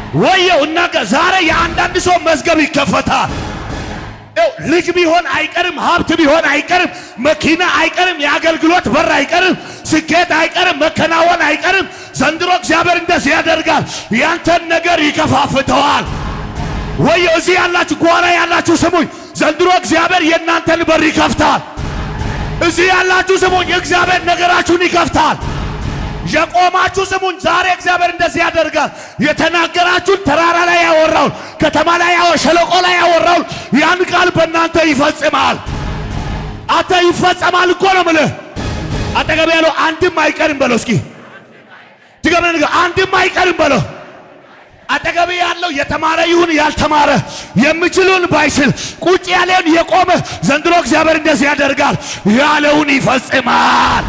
ወየው እና ዛሬ የአንዳንድ ሰው መዝገብ ይከፈታል። ይኸው ልጅ ቢሆን አይቀርም፣ ሀብት ቢሆን አይቀርም፣ መኪና አይቀርም፣ የአገልግሎት በር አይቀርም፣ ስኬት አይቀርም፣ መከናወን አይቀርም። ዘንድሮ እግዚአብሔር እንደዚህ ያደርጋል። ያንተን ነገር ይከፋፍተዋል። ወየው እዚህ ያላችሁ ጓራ ያላችሁ ስሙኝ፣ ዘንድሮ እግዚአብሔር የእናንተን በር ይከፍታል። እዚህ ያላችሁ ስሙኝ፣ እግዚአብሔር ነገራችሁን ይከፍታል። የቆማችሁ ስሙኝ፣ ዛሬ እግዚአብሔር እንደዚህ ያደርጋል። የተናገራችሁን ተራራ ላይ ያወራውን፣ ከተማ ላይ ያወ ሸለቆ ላይ ያወራውን ያን ቃል በእናንተ ይፈጽማል። አንተ ይፈጸማል እኮ ነው ምልህ። አጠገብ ያለው አንድም አይቀርም በለው። እስኪ ድገም ነገር አንድም አይቀርም በለው። አጠገብ ያለው የተማረ ይሁን ያልተማረ የሚችሉን ባይችል ቁጭ ያለውን የቆመ ዘንድሮ እግዚአብሔር እንደዚህ ያደርጋል። ያለውን ይፈጽማል።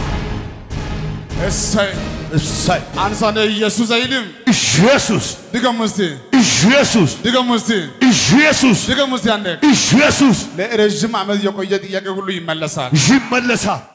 እሰይ እሰይ አንሷነ ኢየሱስ አይልም። ኢየሱስ ድገሙ እስቲ ኢየሱስ ድገሙ እስቲ ኢየሱስ ድገሙ እስቲ አንዴ። ኢየሱስ ለረዥም ዓመት የቆየ ጥያቄ ሁሉ ይመለሳል። ይመለሳል።